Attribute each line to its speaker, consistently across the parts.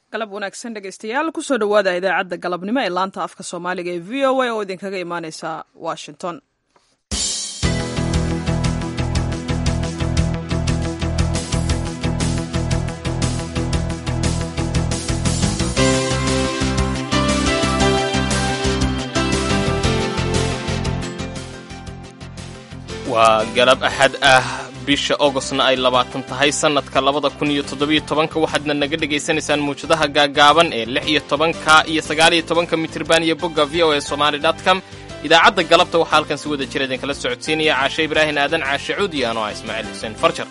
Speaker 1: galab wanaagsan dhegaystayaal kusoo dhowaada idaacadda galabnimo ee laanta afka soomaaliga ee v o a oo idinkaga imaaneysa washington
Speaker 2: waa galab axad ah bisha ogostna ay labaatan tahay sannadka labada kun iyo toddobiyo tobanka waxaadna naga dhegaysanaysaan muwjadaha gaagaaban ee lix iyo tobanka iyo sagaaliyo tobanka mitriban iyo bogga v o e somaali com idaacadda galabta waxaa halkan si wada jira idinkala socodsiinaya caashe ibraahin aadan caashe cuud iyo anoo ah ismaaciil xuseen farjar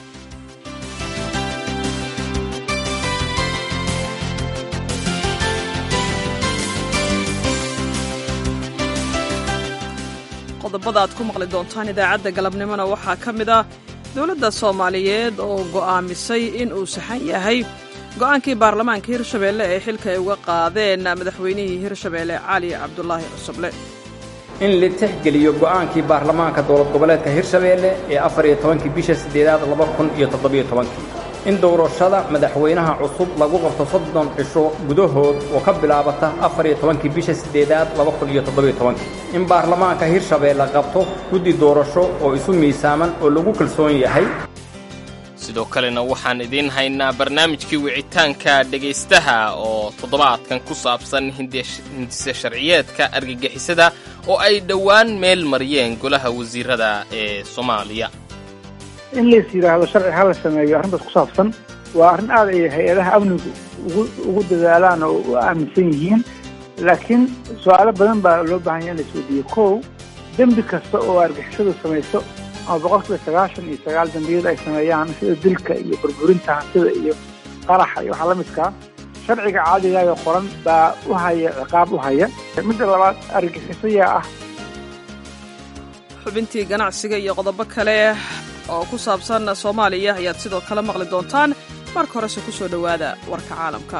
Speaker 1: qodobada aad ku maqli doontaan idaacadda galabnimona waxaa ka mid ah dowladda soomaaliyeed oo go'aamisay in uu saxan yahay go'aankii baarlamaanka hirshabeelle ee xilka ay uga qaadeen madaxweynihii hirshabeelle cali cabdulaahi cusuble
Speaker 3: in la tixgeliyo go'aankii baarlamaanka dowlad goboleedka hirshabeelle ee afar iyo tobankii bisha siddeedaad laba kun iyo toddobiyo tobankii in doorashada madaxweynaha cusub lagu qabto soddon cisho gudahood oo ka bilaabata afar iyo tobankii bisha siddeedaad laba kun iyo toddobiyo tobankii in baarlamaanka hirshabeelle qabto guddi doorasho oo isu miisaaman oo lagu kalsoon yahay
Speaker 2: sidoo kalena waxaan idiin haynaa barnaamijkii wicitaanka dhegaystaha oo toddobaadkan ku saabsan hindise sharciyeedka argagixisada oo ay dhowaan meel mariyeen golaha wasiirada ee soomaaliya
Speaker 4: in lays yidhaahdo sharci ha la sameeyo arrintaas ku saabsan waa arrin aad ay hay-adaha amnigu ugu dadaalaan oo u aaminsan yihiin laakiin su-aalo badan baa loo baahan yaha in la isweydiiyo kow dembi kasta oo argixisadu samayso ama boqolkiiba sagaashan iyo sagaal dembiyada ay sameeyaan sida dilka iyo burburinta hantida iyo qaraxa iyo waxaa la midkaa sharciga caadigaayoo qoran baa u haya ciqaab u haya midda labaad argagixisayaa ah
Speaker 1: xubintii ganacsiga iyo qodobo kale oo ku saabsan soomaaliya ayaad sidoo kale maqli doontaan marka horese ku soo dhowaada warka caalamka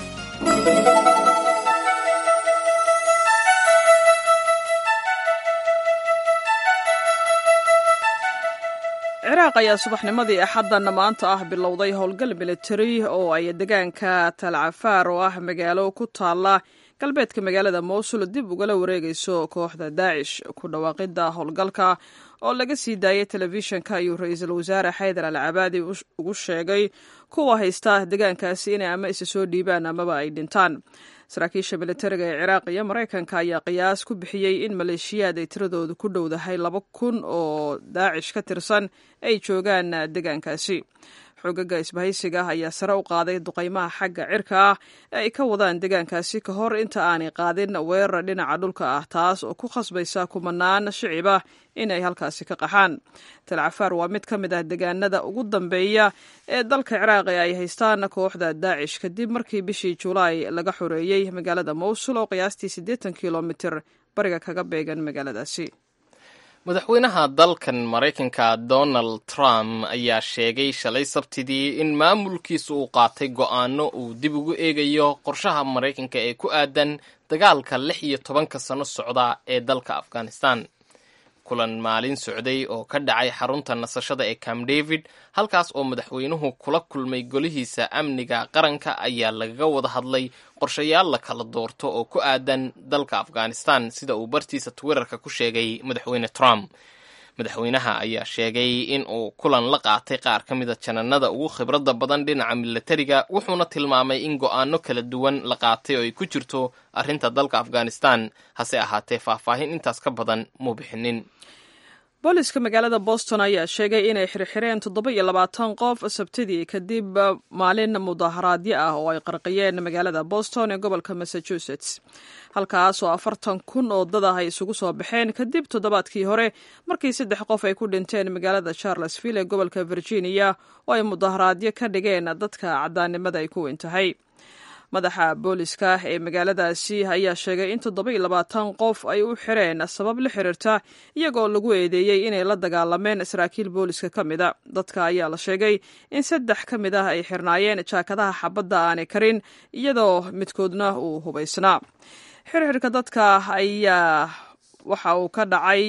Speaker 1: ciraaq ayaa subaxnimadii axaddan maanta ah bilowday howlgal militari oo ay degaanka talcafaar oo ah magaalo ku taalla galbeedka magaalada mowsul dib ugala wareegayso kooxda daacish ku dhawaaqidda howlgalka oo laga sii daayay telefishinka ayuu ra-iisul wasaare xaydar al cabaadi ugu sheegay kuwa haysta degaankaasi inay ama isa soo dhiibaan amaba ay dhintaan saraakiisha militariga ee ciraaq iyo maraykanka ayaa qiyaas ku bixiyey in maleeshiyaad ay tiradoodu ku dhowdahay laba kun oo daacish ka tirsan ay joogaan degaankaasi xogaga isbahaysiga ayaa sare u qaaday duqaymaha xagga cirka ah ee ay ka wadaan degaankaasi ka hor inta aanay qaadin weerar dhinaca dhulka ah taas oo ku khasbaysa kumanaan shicib ah inay halkaasi ka qaxaan talcafaar waa mid ka mid ah degaanada ugu dambeeya ee dalka ciraaq ee ay haystaan kooxda daacish kadib markii bishii julaay laga xoreeyey magaalada mowsul oo qiyaastii siddeetan kilomitir bariga kaga beegan magaaladaasi
Speaker 2: madaxweynaha dalkan maraykanka donald trump ayaa sheegay shalay sabtidii in maamulkiisu uu qaatay go'aano uu dib ugu eegayo qorshaha maraykanka ee ku aadan dagaalka lix iyo tobanka sano socda ee dalka afghanistan kulan maalin socday oo ka dhacay xarunta nasashada ee camp david halkaas oo madaxweynuhu kula kulmay golihiisa amniga qaranka ayaa lagaga wada hadlay qorshayaal la kala doorto oo ku aadan dalka afghanistan sida uu bartiisa twitterka ku sheegay madaxweyne trump madaxweynaha ayaa sheegay in uu kulan la qaatay qaar ka mida jananada ugu khibradda badan dhinaca milatariga wuxuuna tilmaamay in go'aano kala duwan la qaatay oo ay ku jirto arrinta dalka afghanistan hase ahaatee faahfaahin intaas ka badan muu bixinin
Speaker 1: booliska magaalada boston ayaa sheegay inay xirxireen toddoba iyo labaatan qof sabtidii kadib maalin mudaharaadyo ah oo ay qarqiyeen magaalada boston ee gobolka massachusetts halkaas oo afartan kun oo dad ah ay isugu soo baxeen kadib toddobaadkii hore markii saddex qof ay ku dhinteen magaalada charlesville ee gobolka virginia oo ay mudaharaadyo ka dhigeen dadka caddaannimada ay ku weyn tahay madaxa booliska ee magaaladaasi ayaa sheegay in toddoba iyo labaatan qof ay u xireen sabab la xiriirta iyagoo lagu eedeeyey inay la dagaalameen saraakiil booliska ka mida dadka ayaa la sheegay in saddex ka mid ah ay xirnaayeen jaakadaha xabadda aanay karin iyadoo midkoodna uu hubaysnaa xirxirka dadka ayaa waxa uu ka dhacay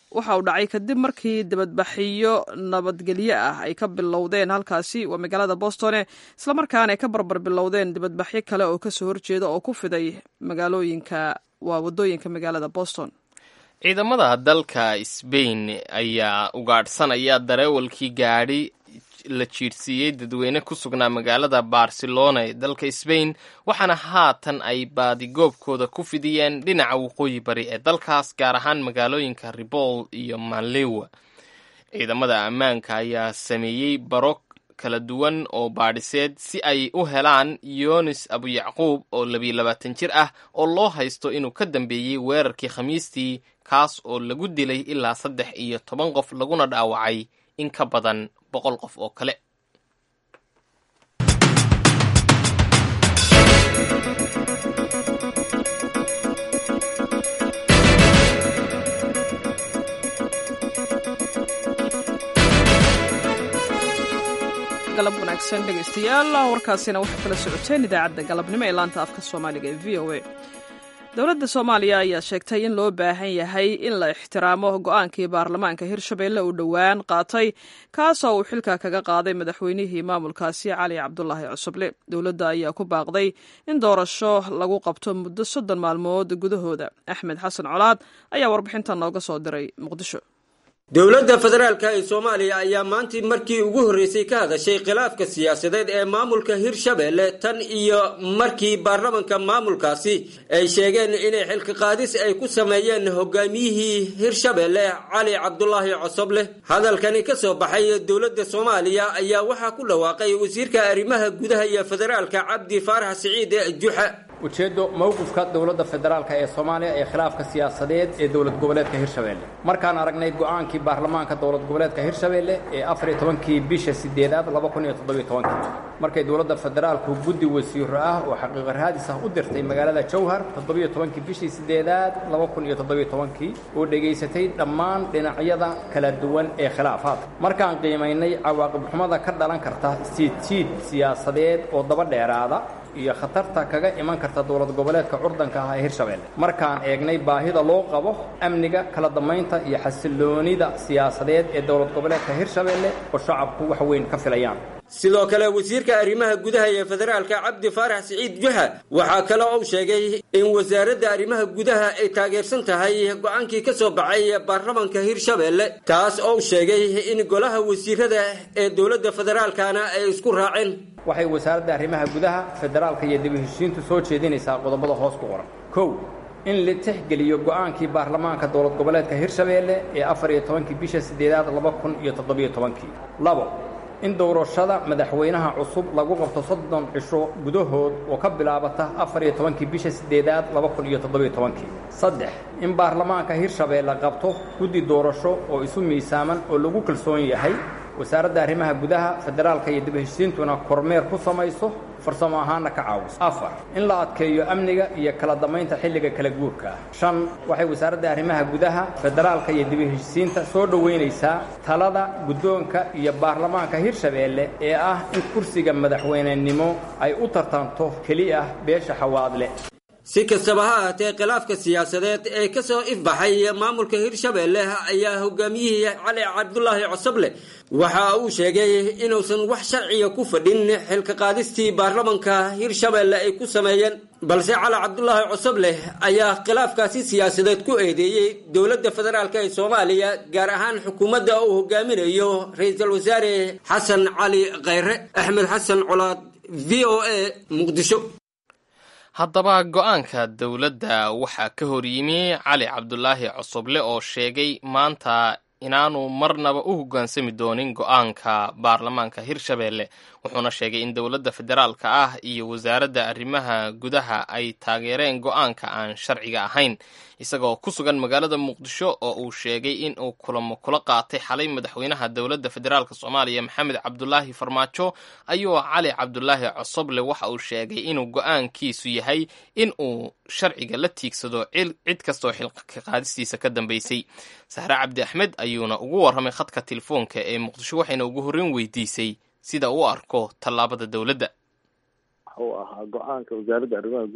Speaker 1: waxa uu dhacay kadib markii dibadbaxiyo nabadgelyo ah ay ka bilowdeen halkaasi waa magaalada bostone islamarkaana ay ka barbar bilowdeen dibadbaxyo kale oo kasoo horjeeda oo ku fiday magaalooyinka waa wadooyinka magaalada boston
Speaker 2: ciidamada dalka sbain ayaa ugaadhsanaya dareewalkii gaadhi la jiirsiiyey dadweyne ku sugnaa magaalada barcelona ee dalka sbain waxaana haatan ay baadigoobkooda ku fidiyeen dhinaca waqooyi bari ee dalkaas gaar ahaan magaalooyinka ribol iyo manlewa ciidamada ammaanka ayaa sameeyey baro kala duwan oo baadhiseed si ay u helaan yonis abuyacquub oo labiyo labaatan jir ah oo loo haysto inuu ka dambeeyey weerarkii khamiistii kaas oo lagu dilay ilaa saddex iyo toban qof laguna dhaawacay in ka badan boqol qof oo kale
Speaker 1: galab wanaagsan dhegaystayaal warkaasina waxaa kala socoteen idaacadda galabnimo ee laanta afka soomaaliga ee v o a dowladda soomaaliya ayaa sheegtay in loo baahan yahay in la ixtiraamo go-aankii baarlamaanka hirshabelle uu dhowaan qaatay kaasoo uu xilka kaga qaaday madaxweynihii maamulkaasi cali cabdulaahi cusuble dowladda ayaa ku baaqday in doorasho lagu qabto muddo soddon maalmood gudahooda axmed xasan colaad ayaa warbixintan nooga soo diray muqdisho
Speaker 5: dowladda federaalka ee soomaaliya ayaa maantii markii ugu horreysay ka hadashay khilaafka siyaasadeed ee maamulka hirshabelle tan iyo markii baarlamanka maamulkaasi ay sheegeen inay xilka qaadis ay ku sameeyeen hogaamiyihii hirshabelle cali cabdulaahi cosoble hadalkani ka soo baxay dowladda soomaaliya ayaa waxaa ku dhawaaqay wasiirka arrimaha gudaha iyo federaalka cabdi faarax siciid juxa
Speaker 3: ujeeddo mowqifka dowladda federaalka ee soomaaliya ee khilaafka siyaasadeed ee dowlad goboleedka hirshabelle markaan aragnay go-aankii baarlamaanka dowlad goboleedka hirshabelle ee afar iyo tobankii bisha sideedaad laba kun iyo toddobiyo tobankii markay dowladda federaalku guddi wasiiro ah oo xaqiiqa raadis ah u dirtay magaalada jowhar toddobiyo tobankii bishii sideedaad laba kun iyo toddobiyo tobankii oo dhegaysatay dhammaan dhinacyada kala duwan ee khilaafaadka markaan qiimaynay cawaaqib xumada ka dhalan karta siidsiid siyaasadeed oo daba dheeraada iyo khatarta kaga iman karta dowlad goboleedka curdanka ah ee hirshabelle markaan eegnay baahida loo qabo amniga kala damaynta iyo xasiloonida siyaasadeed ee dowlad goboleedka hirshabelle oo shacabku wax weyn ka filayaan
Speaker 5: sidoo kale wasiirka arrimaha gudaha ee federaalka cabdi faarax siciid juxa waxaa kale uu sheegay in wasaaradda arrimaha gudaha ay taageersan tahay go-aankii ka soo baxay baarlamanka hirshabelle taas oo sheegay in golaha wasiirada ee dowladda federaalkana ay isku raaceen
Speaker 3: waxay wasaaradda arrimaha gudaha federaalka iyo dib u heshiintu soo jeedinaysaa qodobada hoos ku qoran kow in la tixgeliyo go-aankii baarlamaanka dowlad goboleedka hirshabelle ee afar iyo tobankii bisha sideedaad laba kun iyo toddobiyo tobankii labo in doorashada madaxweynaha cusub lagu qabto soddon cisho gudahood oo ka bilaabata afar iyo tobankii bisha sideedaad laba kun iyo toddobiyo tobankii saddex in baarlamaanka hirshabelle qabto guddi doorasho oo isu miisaaman oo lagu kalsoon yahay wasaaradda arrimaha gudaha federaalka iyo dib heshiisiintuna kormeer ku samayso farsamo ahaanna ka caawiso afar in la adkeeyo amniga iyo kala damaynta xilliga kala guurka ah shan waxay wasaaradda arrimaha gudaha federaalka iyo dib heshiisiinta soo dhoweynaysaa talada guddoonka iyo baarlamaanka hirshabelle ee ah in kursiga madaxweynenimo ay u tartanto keli ah beesha xawaadle
Speaker 5: si kastaba ha ahaatee khilaafka siyaasadeed ee ka soo ifbaxay maamulka hirshabelle ayaa hogaamiyihii cali cabdulaahi cosoble waxa uu sheegay inuusan wax sharciga ku fadhin xilka qaadistii baarlamanka hirshabelle ay ku sameeyeen balse cali cabdulaahi cosoble ayaa khilaafkaasi siyaasadeed ku eedeeyey dowladda federaalk ee soomaaliya gaar ahaan xukuumadda uu hogaaminayo ra-iisul wasaare xasan cali khayre axmed xasan colaad v o a muqdisho
Speaker 2: haddaba go-aanka dowladda waxaa ka hor yimi cali cabdulaahi cosoble oo sheegay maanta inaanu marnaba u hoggaansami doonin go-aanka baarlamaanka hirshabelle wuxuuna sheegay in dowladda federaalka ah iyo wasaaradda arrimaha gudaha ay taageereen go-aanka aan sharciga ahayn isagoo ku sugan magaalada muqdisho oo uu sheegay in uu kulamo kula qaatay xalay madaxweynaha dowladda federaalk soomaaliya maxamed cabdulaahi farmaajo ayuu cali cabdulaahi cosoble waxa uu sheegay inuu go-aankiisu yahay in uu sharciga la tiigsado cid kastoo xilka qaadistiisa ka dambeysay sahre cabdi axmed ayuuna ugu warramay khadka telefoonka ee muqdisho waxayna ugu horreyn weydiisay sida uu arko tallaabada dowladda
Speaker 6: uu ahaa go-aanka wasaaradda arrimaha gudaha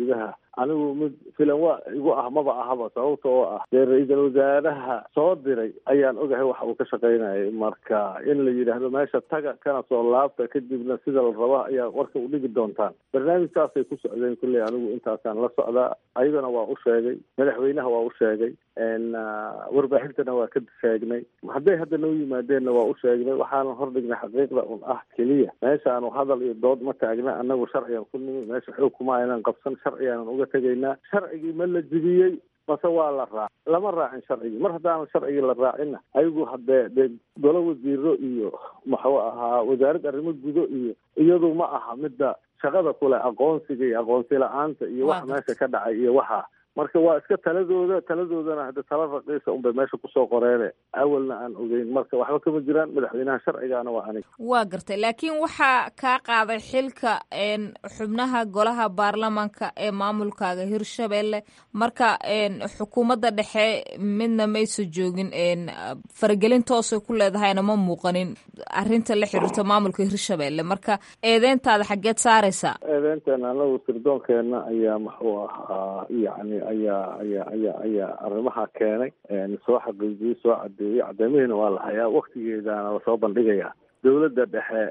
Speaker 6: anigu mid filan waa igu ah maba ahaba sababta oo ah dee ra-iisul wasaaraha soo diray ayaan ogahay waxa uu ka shaqaynayay marka in la yidhaahdo meesha taga kana soo laabta kadibna sida la raba ayaa warka u dhigi doontaan barnaamijkaasay ku socdeen kulley anigu intaasaan la socdaa ayadana waa u sheegay madaxweynaha waa u sheegay warbaahintana waa ka sheegnay hadday hadda noo yimaadeenna waa u sheegnay waxaanan hordhignay xaqiiqda un ah keliya meeshaanu hadal iyo dood ma taagna anagu sharcigan ku nimi meesha xoog kuma aynan qabsan sharcigaanan uga tegaynaa sharcigii ma la jibiyey mase waa la raac lama raacin sharcigii mar haddaanan sharcigii la raacinna ayagu haddee dee golo wasiiro iyo muxuu ahaa wasaarad arrimo gudo iyo iyadu ma aha midda shaqada kule aqoonsiga iyo aqoonsi la-aanta iyo wax meesha ka dhacay iyo waxa marka waa iska taladooda taladoodana hadda tala raqiisa unbay meesha kusoo qoreene awalna aan ogeyn marka waxba kama jiraan madaxweynaha sharcigaana waa aniga
Speaker 7: waa gartay laakiin waxaa kaa qaaday xilka xubnaha golaha baarlamanka ee maamulkaaga hirshabelle marka xukuumadda dhexe midna maysa joogin faragelin toosay ku leedahayna ma muuqanin arinta la xiriirta maamulka hirshabelle marka eedeyntaada xaggeed saaraysaa
Speaker 6: eedeynteena anagu sirdoonkeena ayaa muxuu ahaa yani ayaa ayaa ayaa ayaa arrimaha keenay soo xaqiijiyey soo cadeeyey cadeymihiina waa la hayaa waktigeedana lasoo bandhigayaa dowladda dhexe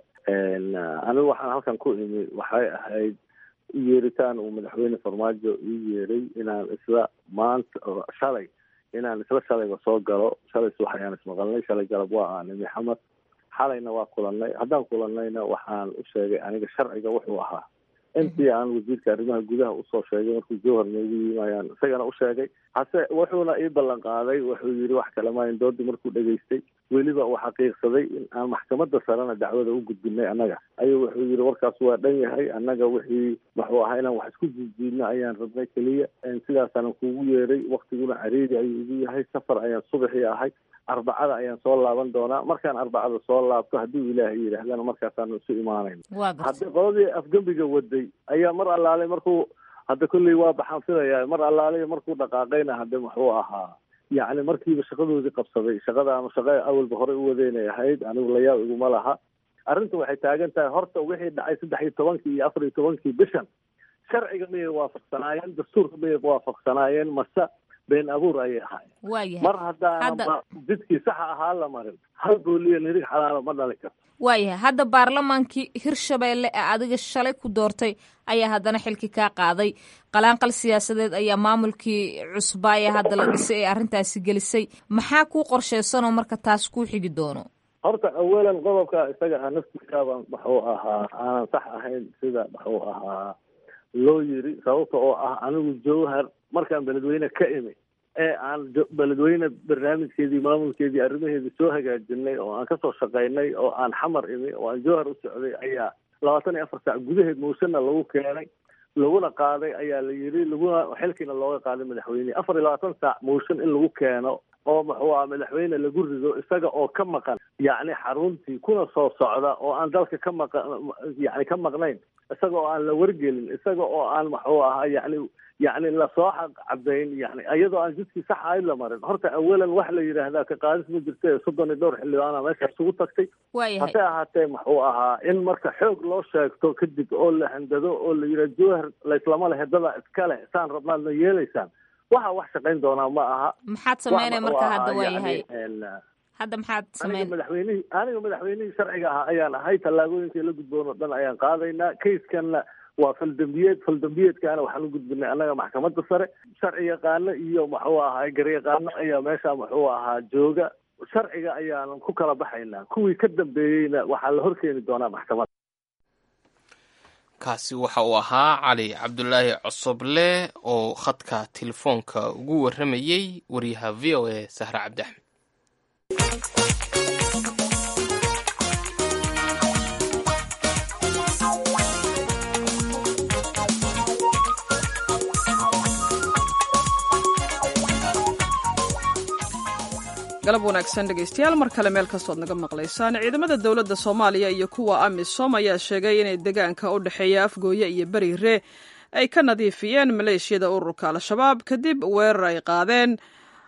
Speaker 6: anigu waxaan halkan ku imi waxay ahayd yeeritaan uu madaxweyne farmaajo ii yeeray inaan isla maanta shalay inaan isla shalayba soo galo shalay subax ayaan ismaqalnay shalay galab waa aan imi xamad xalayna waa kulanay haddaan kulanayna waxaan u sheegay aniga sharciga wuxuu ahaa intii aan wasiirka arrimaha gudaha usoo sheegay markuu jowhar noogu yimaayaan isagana u sheegay hase wuxuuna ii ballan qaaday wuxuu yidhi wax kale maayn doodii markuu dhegaystay weliba uu xaqiiqsaday in aan maxkamadda sarena dacwada u gudbinay annaga ayuu wuxuu yidhi warkaas waa dhan yahay annaga wixii muxuu ahaa inaan wax isku jiidjiidno ayaan rabnay keliya sidaasaanan kuugu yeeray waktiguna cariiri ayuu igu yahay safar ayaan subaxii ahay arbacada ayaan soo laaban doonaa markaan arbacada soo laabto haddii ilaahay yidhaahdana markaasaanu isu imaanayn haddii qoladii afgembiga waday ayaa mar allaalay markuu hadda kolley waa baxaan filaya mar allaalay markuu dhaqaaqayna hadde muxuu ahaa yacni markiiba shaqadoodii qabsaday shaqadaanu shaqa awalba horey u wadeynay ahayd anigu layaab iguma laha arrinta waxay taagan tahay horta wixii dhacay saddex iyo tobankii iyo afar iyo tobankii bishan sharciga miyay waafaqsanaayeen dastuurka miyay waafaqsanaayeen mase been abuur ayay ahaayeen
Speaker 7: waayahay
Speaker 6: mar haddaana jidkii saxa ahaa la marin hal booliya nirig xalaalo ma dhali karto
Speaker 7: waayahay hadda baarlamaankii hirshabelle ee adiga shalay ku doortay ayaa haddana xilki kaa qaaday qalaanqal siyaasadeed ayaa maamulkii cusbaaya hadda la dhisay ee arrintaasi gelisay maxaa kuu qorsheysanoo marka taas kuu xigi doono
Speaker 6: horta awalan qodobka isaga ah naftiisaaba muxuu ahaa aanan sax ahayn sida muxuu ahaa loo yiri sababta oo ah anigu jowhar markaan beledweyne ka imi ee aan beledweyne barnaamijkeedii maamulkeedii arrimaheedii soo hagaajinay oo aan kasoo shaqaynay oo aan xamar imi oo aan jowhar u socday ayaa labaatan iyo afar saac gudaheed mooshanna lagu keenay laguna qaaday ayaa la yidhi laguna xilkiina looga qaaday madaxweyne afar iyo labaatan saac mooshan in lagu keeno oo muxuu aha madaxweyne lagu rido isaga oo ka maqan yacni xaruntii kuna soo socda oo aan dalka ka maqan yacni ka maqnayn isaga oo aan la wargelin isaga oo aan muxuu ahaa yacni yacni lasoo xaq cabeyn yani iyadoo aan jidkii sax ahayd la marin horta awalan wax la yidhaahdaa ka qaadis ma jirta soddon iyo dhowr xildhibaana meesha isugu tagtay
Speaker 7: waayahay
Speaker 6: hase ahaatee muxuu ahaa in marka xoog loo sheegto kadib oo la handado oo la yidhaha jowhar layslama lehe dada iska leh saan rabnaadna yeelaysaan waxa wax shaqayn doonaa ma aha
Speaker 7: maxaad sameynaya marka hadda waayahay hadda maxaad
Speaker 6: aniga
Speaker 7: sameyn
Speaker 6: madaxweynihii aniga madaxweynihii sharciga ahaa ayaan ahay tallaabooyinkii la gudboon oo dhan ayaan qaadaynaa kayskanna waa faldambiyeed faldambiyeedkaana waxaan u gudbinay annaga maxkamadda sare sharci yaqaano iyo muxuu ahaa garyaqaano ayaa meesha muxuu ahaa jooga sharciga ayaanan ku kala baxaynaa kuwii ka dambeeyeyna waxaa la horkeeni doonaa maxkamadda
Speaker 2: kaasi waxa uu ahaa cali cabdulaahi cosoble oo khadka telefoonka ugu warramayey wariyaha v o a sahre cabdi axmed
Speaker 1: galab wanaagsan dhegaystayaal mar kale meel kastood naga maqlaysaan ciidamada dowladda soomaaliya iyo kuwa amisom ayaa sheegay inay deegaanka u dhexeeya afgooye iyo beriire ay ka nadiifiyeen maleeshiyada ururka al-shabaab kadib weerar ay qaadeen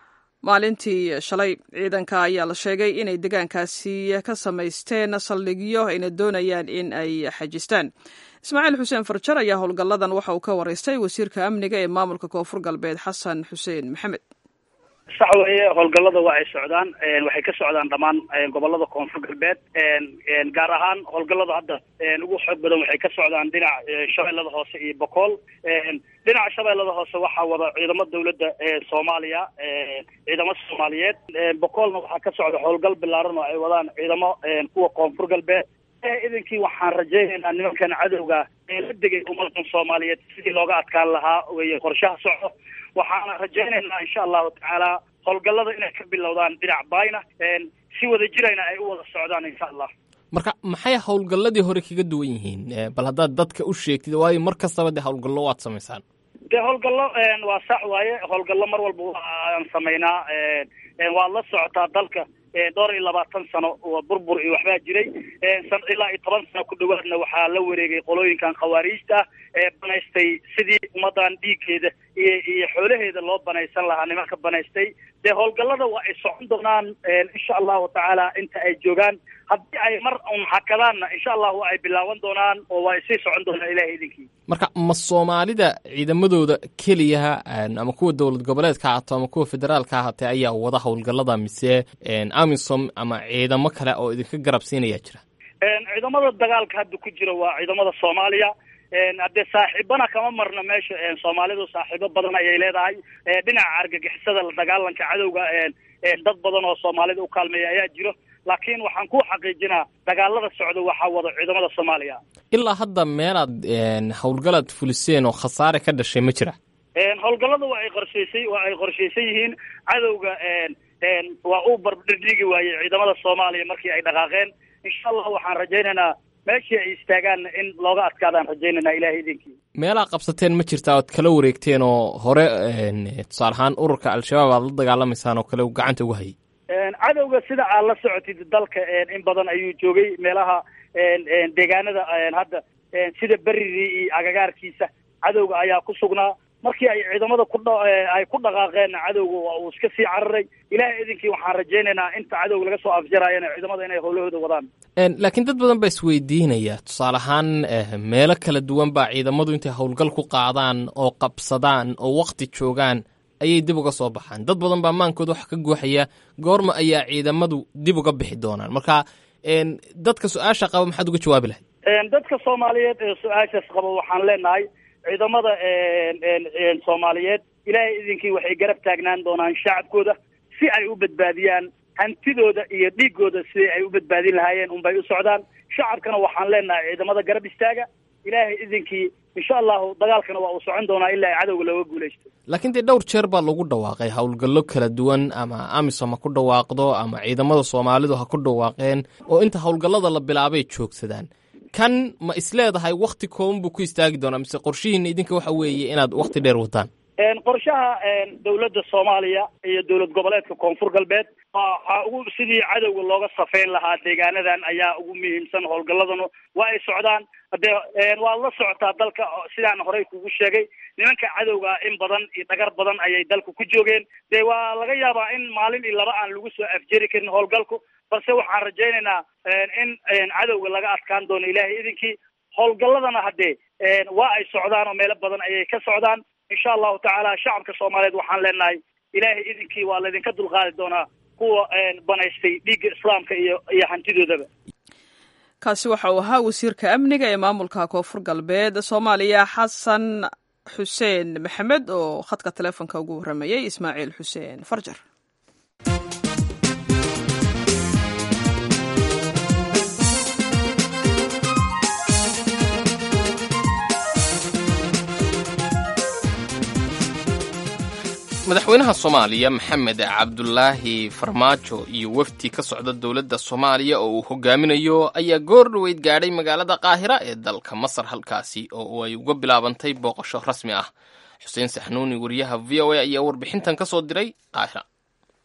Speaker 1: maalintii shalay ciidanka ayaa la sheegay inay degaankaasi ka samaysteen saldhigyo ayna doonayaan in ay xajistaan ismaaciil xuseen farjar ayaa howlgalladan waxa uu ka waraystay wasiirka amniga ee maamulka koonfur galbeed xasan xuseen maxamed
Speaker 8: sax weeye howlgallada waa ay socdaan waxay ka socdaan dhammaan gobolada koonfur galbeed gaar ahaan howlgallada hadda ugu xoog badan waxay ka socdaan dhinaca shabeellada hoose iyo bokool dhinaca shabeellada hoose waxaa wada ciidamo dawladda soomaaliya ciidamo soomaaliyeed bokoolna waxaa ka socda howlgal bilaaran oo ay wadaan ciidamo kuwa koonfur galbeed idinkii waxaan rajaynaynaa nimankan cadowga ee la degay ummadan soomaaliyeed sidii looga adkaan lahaa weye qorshaha socdo waxaana rajaynaynaa insha allahu tacaala howlgallada inay ka bilowdaan dhinac bayna si wada jirayna ay u wada socdaan insha allah
Speaker 2: marka maxay howlgalladii hore kaga duwan yihiin bal haddaad dadka u sheegtid waayo mar kastaba dee howlgallo waad samaysaan
Speaker 8: dee howlgallo waa sax waaye howlgallo mar walba waan samaynaa waad la socotaa dalka dhowr iyo labaatan sano oo burbur iyo waxbaa jiray ilaa iyo toban sano ku dhawaadna waxaa la wareegay qolooyinkan khawaariijta ah ee banaystay sidii ummadan dhiiggeeda iyo iyo xoolaheeda loo banaysan lahaa nimanka banaystay dee howlgallada waa ay socon doonaan insha allahu tacaala inta ay joogaan haddii ay mar un hakadaanna insha allah waa ay bilaaban doonaan oo waa ay sii socon doonaan ilahay idinkii
Speaker 2: marka ma soomaalida ciidamadooda keliyaha ama kuwa dowlad goboleedka ahaato ama kuwa federaalka ahaatee ayaa wada howlgallada mise amisom ama ciidamo kale oo idinka garab siinaya jira
Speaker 8: ciidamada dagaalka hadda ku jira waa ciidamada soomaaliya haddee saaxiibana kama marna meesha soomaalidu saaxiibo badan ayay leedahay dhinaca argagixisada la dagaalanka cadowga dad badan oo soomaalida u kaalmeeya ayaa jiro laakiin waxaan ku xaqiijinaa dagaalada socda waxaa wada ciidamada soomaaliya
Speaker 2: ilaa hadda meelaad howlgalaad fuliseen oo khasaare ka dhashay ma jira
Speaker 8: howlgallada waa ay qorshaysay waa ay qorshaysan yihiin cadowga waa uu barbdhigi waayey ciidamada soomaaliya markii ay dhaqaaqeen insha allah waxaan rajaynaynaa meeshii ay istaagaanna in looga adkaadaan rajaynaynaa ilahay idinkii
Speaker 2: meelaa qabsateen ma jirtaa ood kala wareegteen oo hore tusaale ahaan ururka al-shabaab aad la dagaalamaysaan oo kale gacanta ugu hayay
Speaker 8: cadowga sida aad la socotid dalka in badan ayuu joogay meelaha deegaanada hadda sida beridii iyo agagaarkiisa cadowga ayaa ku sugnaa markii ay ciidamada ku ay ku dhaqaaqeen cadowga waa uu iska sii cararay ilahay idinkii waxaan rajaynaynaa inta cadowga laga soo afjaraayana ciidamada inay howlahooda wadaan
Speaker 2: laakiin dad badan baa isweydiinaya tusaale ahaan meelo kala duwan baa ciidamadu intay howlgal ku qaadaan oo qabsadaan oo wakti joogaan ayay dib uga soo baxaan dad badan baa maankooda wax ka guuxaya goorma ayaa ciidamadu dib uga bixi doonaan marka dadka su-aasha qaba maxaad uga jawaabi lahayd
Speaker 8: dadka soomaaliyeed ee su-aashaas qaba waxaan leenahay ciidamada soomaaliyeed ilaahay idinkii waxay garab taagnaan doonaan shacabkooda si ay u badbaadiyaan hantidooda iyo dhiigooda sidii ay u badbaadin lahaayeen unbay u socdaan shacabkana waxaan leenahay ciidamada garab istaaga ilaahay idinkii insha allahu dagaalkana waa uu socon doonaa ilaa ay cadowga looga guulaysto
Speaker 2: laakiin dee dhowr jeer baa lagu dhawaaqay howlgallo kala duwan ama amisom ha ku dhawaaqdo ama ciidamada soomaalidu ha ku dhawaaqeen oo inta howlgallada la bilaabay joogsadaan kan ma isleedahay wakti kooban buu ku istaagi doonaa mise qorshihiina idinka waxa weeye inaad wakti dheer wataan
Speaker 8: qorshaha dawladda soomaaliya iyo dowlad goboleedka koonfur galbeed waxaa ugu sidii cadowga looga safeyn lahaa deegaanadan ayaa ugu muhiimsan howlgalladanu waa ay socdaan hadee waad la socotaa dalka sidaan horey kugu sheegay nimanka cadowga in badan iyo dhagar badan ayay dalka ku joogeen dee waa laga yaabaa in maalin iyo laba aan lagu soo afjeri karin howlgalku balse waxaan rajaynaynaa in cadowga laga adkaan doono ilaahay idinkii howlgalladana haddee waa ay socdaan oo meelo badan ayay ka socdaan insha allahu tacaala shacabka soomaaliyeed waxaan leenahay ilaahay idinkii waa laydinka dulqaadi doonaa kuwa banaystay dhiigga islaamka iyo iyo hantidoodaba
Speaker 1: kaasi waxa uu ahaa wasiirka amniga ee maamulka koonfur galbeed soomaaliya xasan xuseen maxamed oo khadka taleefonka ugu warramayey ismaaciil xuseen farjar
Speaker 2: madaxweynaha soomaaliya maxamed cabdulaahi farmaajo iyo wafdi ka socda dowladda soomaaliya oo uu hogaaminayo ayaa goor dhaweyd gaadhay magaalada qaahira ee dalka masar halkaasi oo ay uga bilaabantay booqasho rasmi ah xuseen saxnuuni wariyaha v o a ayaa warbixintan ka soo diray qaahira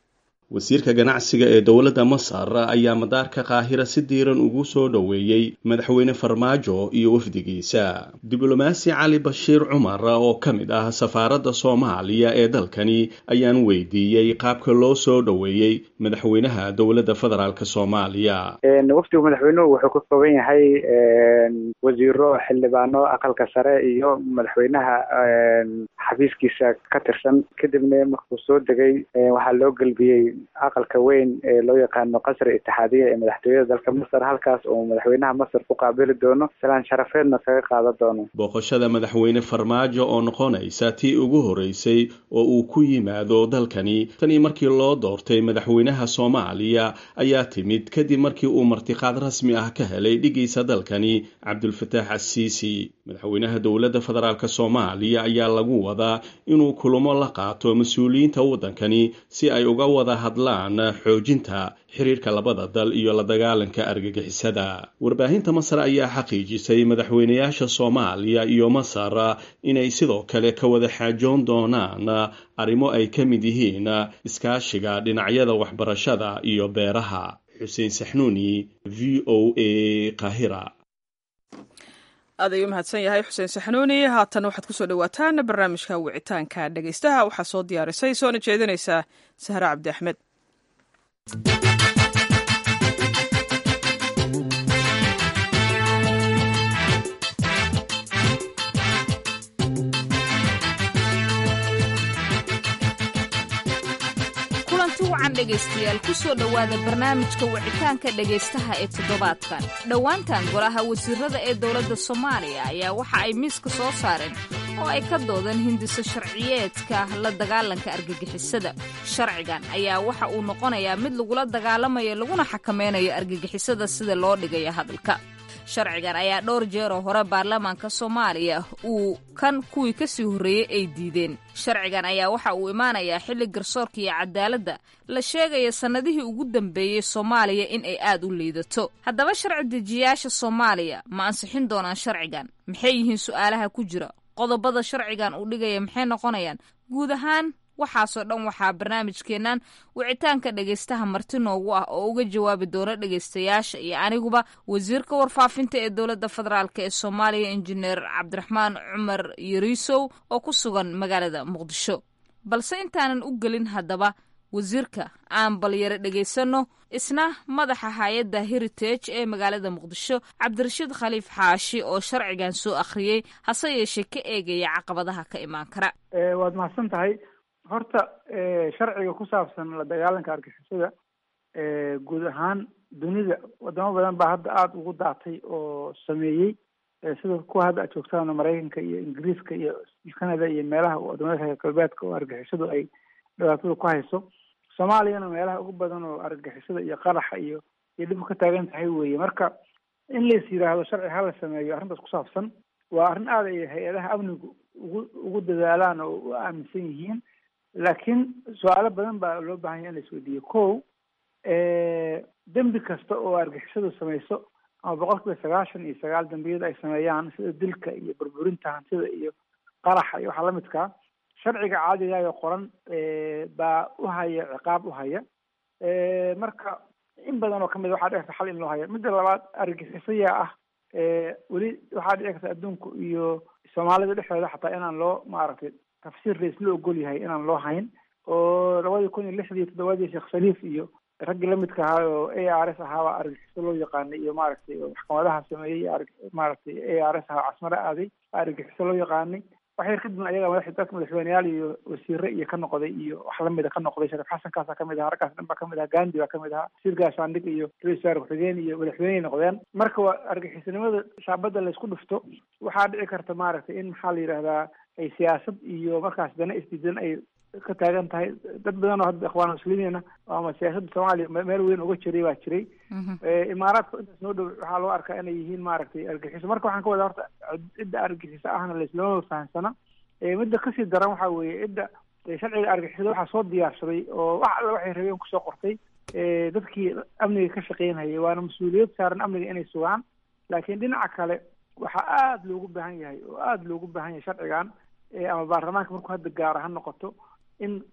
Speaker 9: wasiirka ganacsiga ee dowladda masar ayaa madaarka qaahira si diiran ugu soo dhoweeyey madaxweyne farmaajo iyo wafdigiisa diblomaasi cali bashiir cumar oo ka mid ah safaaradda soomaaliya ee dalkani ayaan weydiiyey qaabka loo soo dhoweeyey madaxweynaha dowladda federaalk soomaaliya
Speaker 4: wafdigu madaxweynuhu wuxuu ka kooban yahay wasiiro xildhibaano aqalka sare iyo madaxweynaha xafiiskiisa ka tirsan kadibna markuu soo degay waxaa loo gelbiyey aqalka weyn ee loo yaqaano qasri itixaadiya ee madaxtooyada dalka masar halkaas oo madaxweynaha masar ku qaabili doono salaan sharafeedna kaga qaadan doono
Speaker 9: booqashada madaxweyne farmaajo oo noqonaysa tii ugu horeysay oo uu ku yimaado dalkani tanii markii loo doortay madaxweynaha soomaaliya ayaa timid kadib markii uu martiqaad rasmi ah ka helay dhigiisa dalkani cabdulfataax asiisi madaxweynaha dowladda federaalk soomaaliya ayaa lagu wadaa inuu kulamo la qaato mas-uuliyiinta waddankani si ay uga wada hadlaan xoojinta xiriirka labada dal iyo la dagaalanka argagixisada warbaahinta masar ayaa xaqiijisay madaxweynayaasha soomaaliya iyo masar inay sidoo kale ka wada xaajoon doonaan arrimo ay ka mid yihiin iskaashiga dhinacyada waxbarashada iyo beeraha xuseen saxnuuni v o a kahira
Speaker 1: aad ayuu mahadsan yahay xuseen saxnuuni haatan waxaad kusoo dhawaataan barnaamijka wicitaanka dhegeystaha waxaa soo diyaarisay soona jeedinaysa sahre cabdi axmed
Speaker 7: kulanti wacan dhegaystayaal ku soo dhowaada barnaamijka wicitaanka dhegaystaha ee toddobaadkan dhowaantan golaha wasiirada ee dowladda soomaaliya ayaa waxa ay miiska soo saareen oo ay ka doodeen hindiso sharciyeedka la dagaalanka argagixisada sharcigan ayaa waxa uu noqonayaa mid lagula dagaalamayo laguna xakameynayo argagixisada sida loo dhigayo hadalka sharcigan ayaa dhowr jeeroo hore baarlamaanka soomaaliya uu kan kuwii kasii horreeyey ay diideen sharcigan ayaa waxa uu imaanayaa xilli garsoorka iyo cadaaladda la sheegaya sannadihii ugu dambeeyey soomaaliya in ay aad u liidato haddaba sharci dejiyayaasha soomaaliya ma ansixin doonaan sharcigan maxay yihiin su'aalaha ku jira qodobada sharcigan uu dhigaya maxay noqonayaan guud ahaan waxaasoo dhan waxaa barnaamijkeennan wicitaanka dhegaystaha marti noogu ah oo uga jawaabi doona dhegaystayaasha iyo aniguba wasiirka warfaafinta ee dowladda federaalk ee soomaaliya injineer cabdiraxmaan cumar yariisow oo ku sugan magaalada muqdisho balse intaanan u gelin haddaba wasiirka aan balyaro dhegaysanno isna madaxa hay-adda heritage ee magaalada muqdisho cabdirashiid khaliif xaashi oo sharcigan soo akhriyey hase yeeshee ka eegaya caqabadaha ka imaan kara
Speaker 4: waad mahadsan tahay horta sharciga ku saabsan la dagaalanka argixisada guud ahaan dunida wadamo badan baa hadda aada ugu daatay oo sameeyey sida kuwa hadda aad joogtaan maraykanka iyo ingiriiska iyo canada iyo meelaha wadamada reer galbeedka oo argixisadu ay dhibaatada ku hayso soomaaliyana meelaha ugu badan oo argixisada iyo qaraxa iyo iyo dhib ka taagan tahay weeye marka in lais yidhaahdo sharci hala sameeyo arrintaas ku saabsan waa arrin aada ay hay-adaha amnigu ugu ugu dadaalaan oo u aaminsan yihiin laakiin su-aalo badan baa loo baahan yahay in la isweydiiyo ko dembi kasta oo argixisadu samayso ama boqol kiiba sagaashan iyo sagaal dembiyada ay sameeyaan sida dilka iyo burburinta hantida iyo qaraxa iyo waxaa lamidkaa sharciga caadigayo qoran baa uhaya ciqaab uhaya marka in badan oo kamid waxaa dhici karta xal in loo haya midda labaad argixisaya ah weli waxaa dhici karta adduunku iyo soomaalida dhexdeeda xataa inaan loo maaragtay tafsiir rais la ogol yahay inaan loo hayn oo labadii kun iyo lixdii toddobaadii sheekh shariif iyo raggii lamidka ahaa oo a r s ahaabaa argagixiso loo yaqaanay iyo maaragtay maxkamadaha sameeyey maaragtay a r s ahaa casmare aaday argagixiso loo yaqaanay wax yar kadibna ayaga madax dadka madaxweyneyaal iyo wasiire iyo ka noqday iyo wax lamida ka noqday shariif xasan kaasa kamid ahaa raggaas dhan baa kamid ahaa gandi baa kamid ahaa wasiir gaashaandhig iyo ra-isul wasaare ku-xigeen iyo madaxweyney noqdeen marka waa argagixisanimada shaabadda laysku dhufto waxaa dhici karta maaragtay in maxaa la yidhahdaa ay siyaasad iyo markaas dana isdiidan ay ka taagan tahay dad badan oo hadda ikhwaan muslimiina ama siyaasadda soomaaliya meel weyn uga jiray baa jiray imaaraadka intaas noo dhow waxaa loo arkaa inay yihiin maaragtay argaxiso marka waxaan ka wadaa horta cidda argaxiso ahna laislama fahamsana midda kasii daran waxaa weeye cidda sharciga argixisada waxaa soo diyaarsaday oo wax alla waxay rabeen kusoo qortay dadkii amniga ka shaqeynayay waana mas-uuliyad saaran amniga inay sugaan laakiin dhinaca kale waxaa aada loogu baahan yahay oo aada loogu baahan yahay sharcigan ama baarlamaanka markuu hadda gaaro ha noqoto in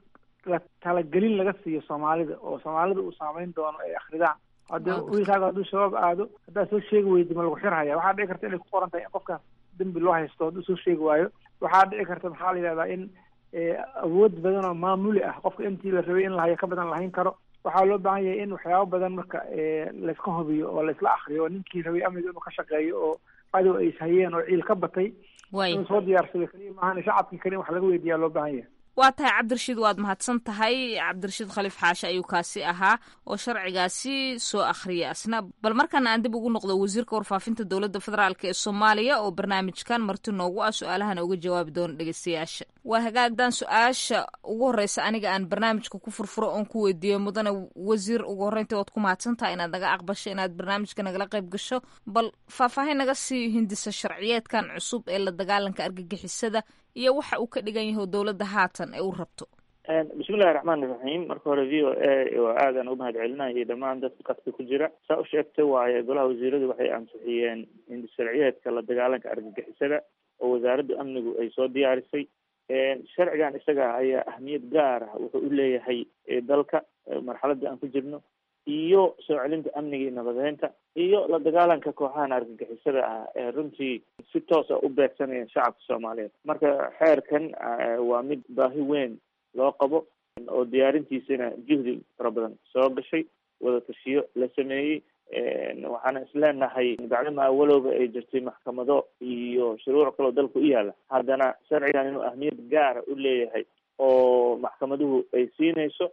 Speaker 4: la talagelin laga siiyo soomaalida oo soomaalida uu saameyn doono ay akridaan hadda wiilkaaga hadduu shabaab aado haddaad soo sheegi weydi ma lagu xirhaya waxaa dhici karta inay ku qoran tahay in qofkaas dembi loo haysto hadduu soo sheegi waayo waxaa dhici karta maxaa la yidhahdaa in awood badan oo maamuli ah qofka intii la rabay in lahayo ka badan lahayn karo waxaa loo baahan yahay in waxyaabo badan marka layska hubiyo oo laysla akriyo oo ninkii rabay amniga inuu ka shaqeeyo oo cadow ay ishayeen oo ciil ka batay inuu soo diyaarsado keliya maahan shacabkii keliya wax laga weydiiyaa loo baahan yahay
Speaker 7: waa tahay cabdirashiid waad mahadsan tahay cabdirashiid khaliif xaashe ayuu kaasi ahaa oo sharcigaasi soo akhriyay asna bal markaana aan dib ugu noqdo wasiirka warfaafinta dowladda federaalk ee soomaaliya oo barnaamijkan marti noogu ah su-aalahana uga jawaabi doono dhegeystayaasha waa hagaagdan su-aasha ugu horreysa aniga aan barnaamijka ku furfuro oon ku weydiiyo mudane wasiir ugu horreynta waad ku mahadsan tahay inaad naga aqbasho inaad barnaamijka nagala qayb gasho bal faahfaahin naga sii hindisa sharciyeedkan cusub ee la dagaalanka argagixisada iyo waxa uu ka dhigan yahay dowladda haatan ee u rabto
Speaker 10: bismillahi raxmaani raxiim marka hore v o a oo aadan u mahad celinaya iyo dhammaan dadka qadka ku jira saa u sheegtay waaye golaha wasiiradu waxay ansixiyeen hindisharciyeedka la dagaalanka argagixisada oo wasaaradda amnigu ay soo diyaarisay sharcigan isaga ayaa ahmiyad gaar ah wuxuu u leeyahay dalka marxaladda aan ku jirno iyo soo celinta amniga iyo nabadeynta iyo la dagaalanka kooxahan argagixisada ah ee runtii si toos a u beegsanaya shacabka soomaaliyeed marka xeerkan waa mid baahi weyn loo qabo oo diyaarintiisana juhdi fara badan soo gashay wada tashiyo la sameeyey waxaana isleenahay bacdama awalowba ay jirtay maxkamado iyo shuruuc kaloo dalka u yaala haddana sharcigan inuu ahmiyad gaara u leeyahay oo maxkamaduhu ay siinayso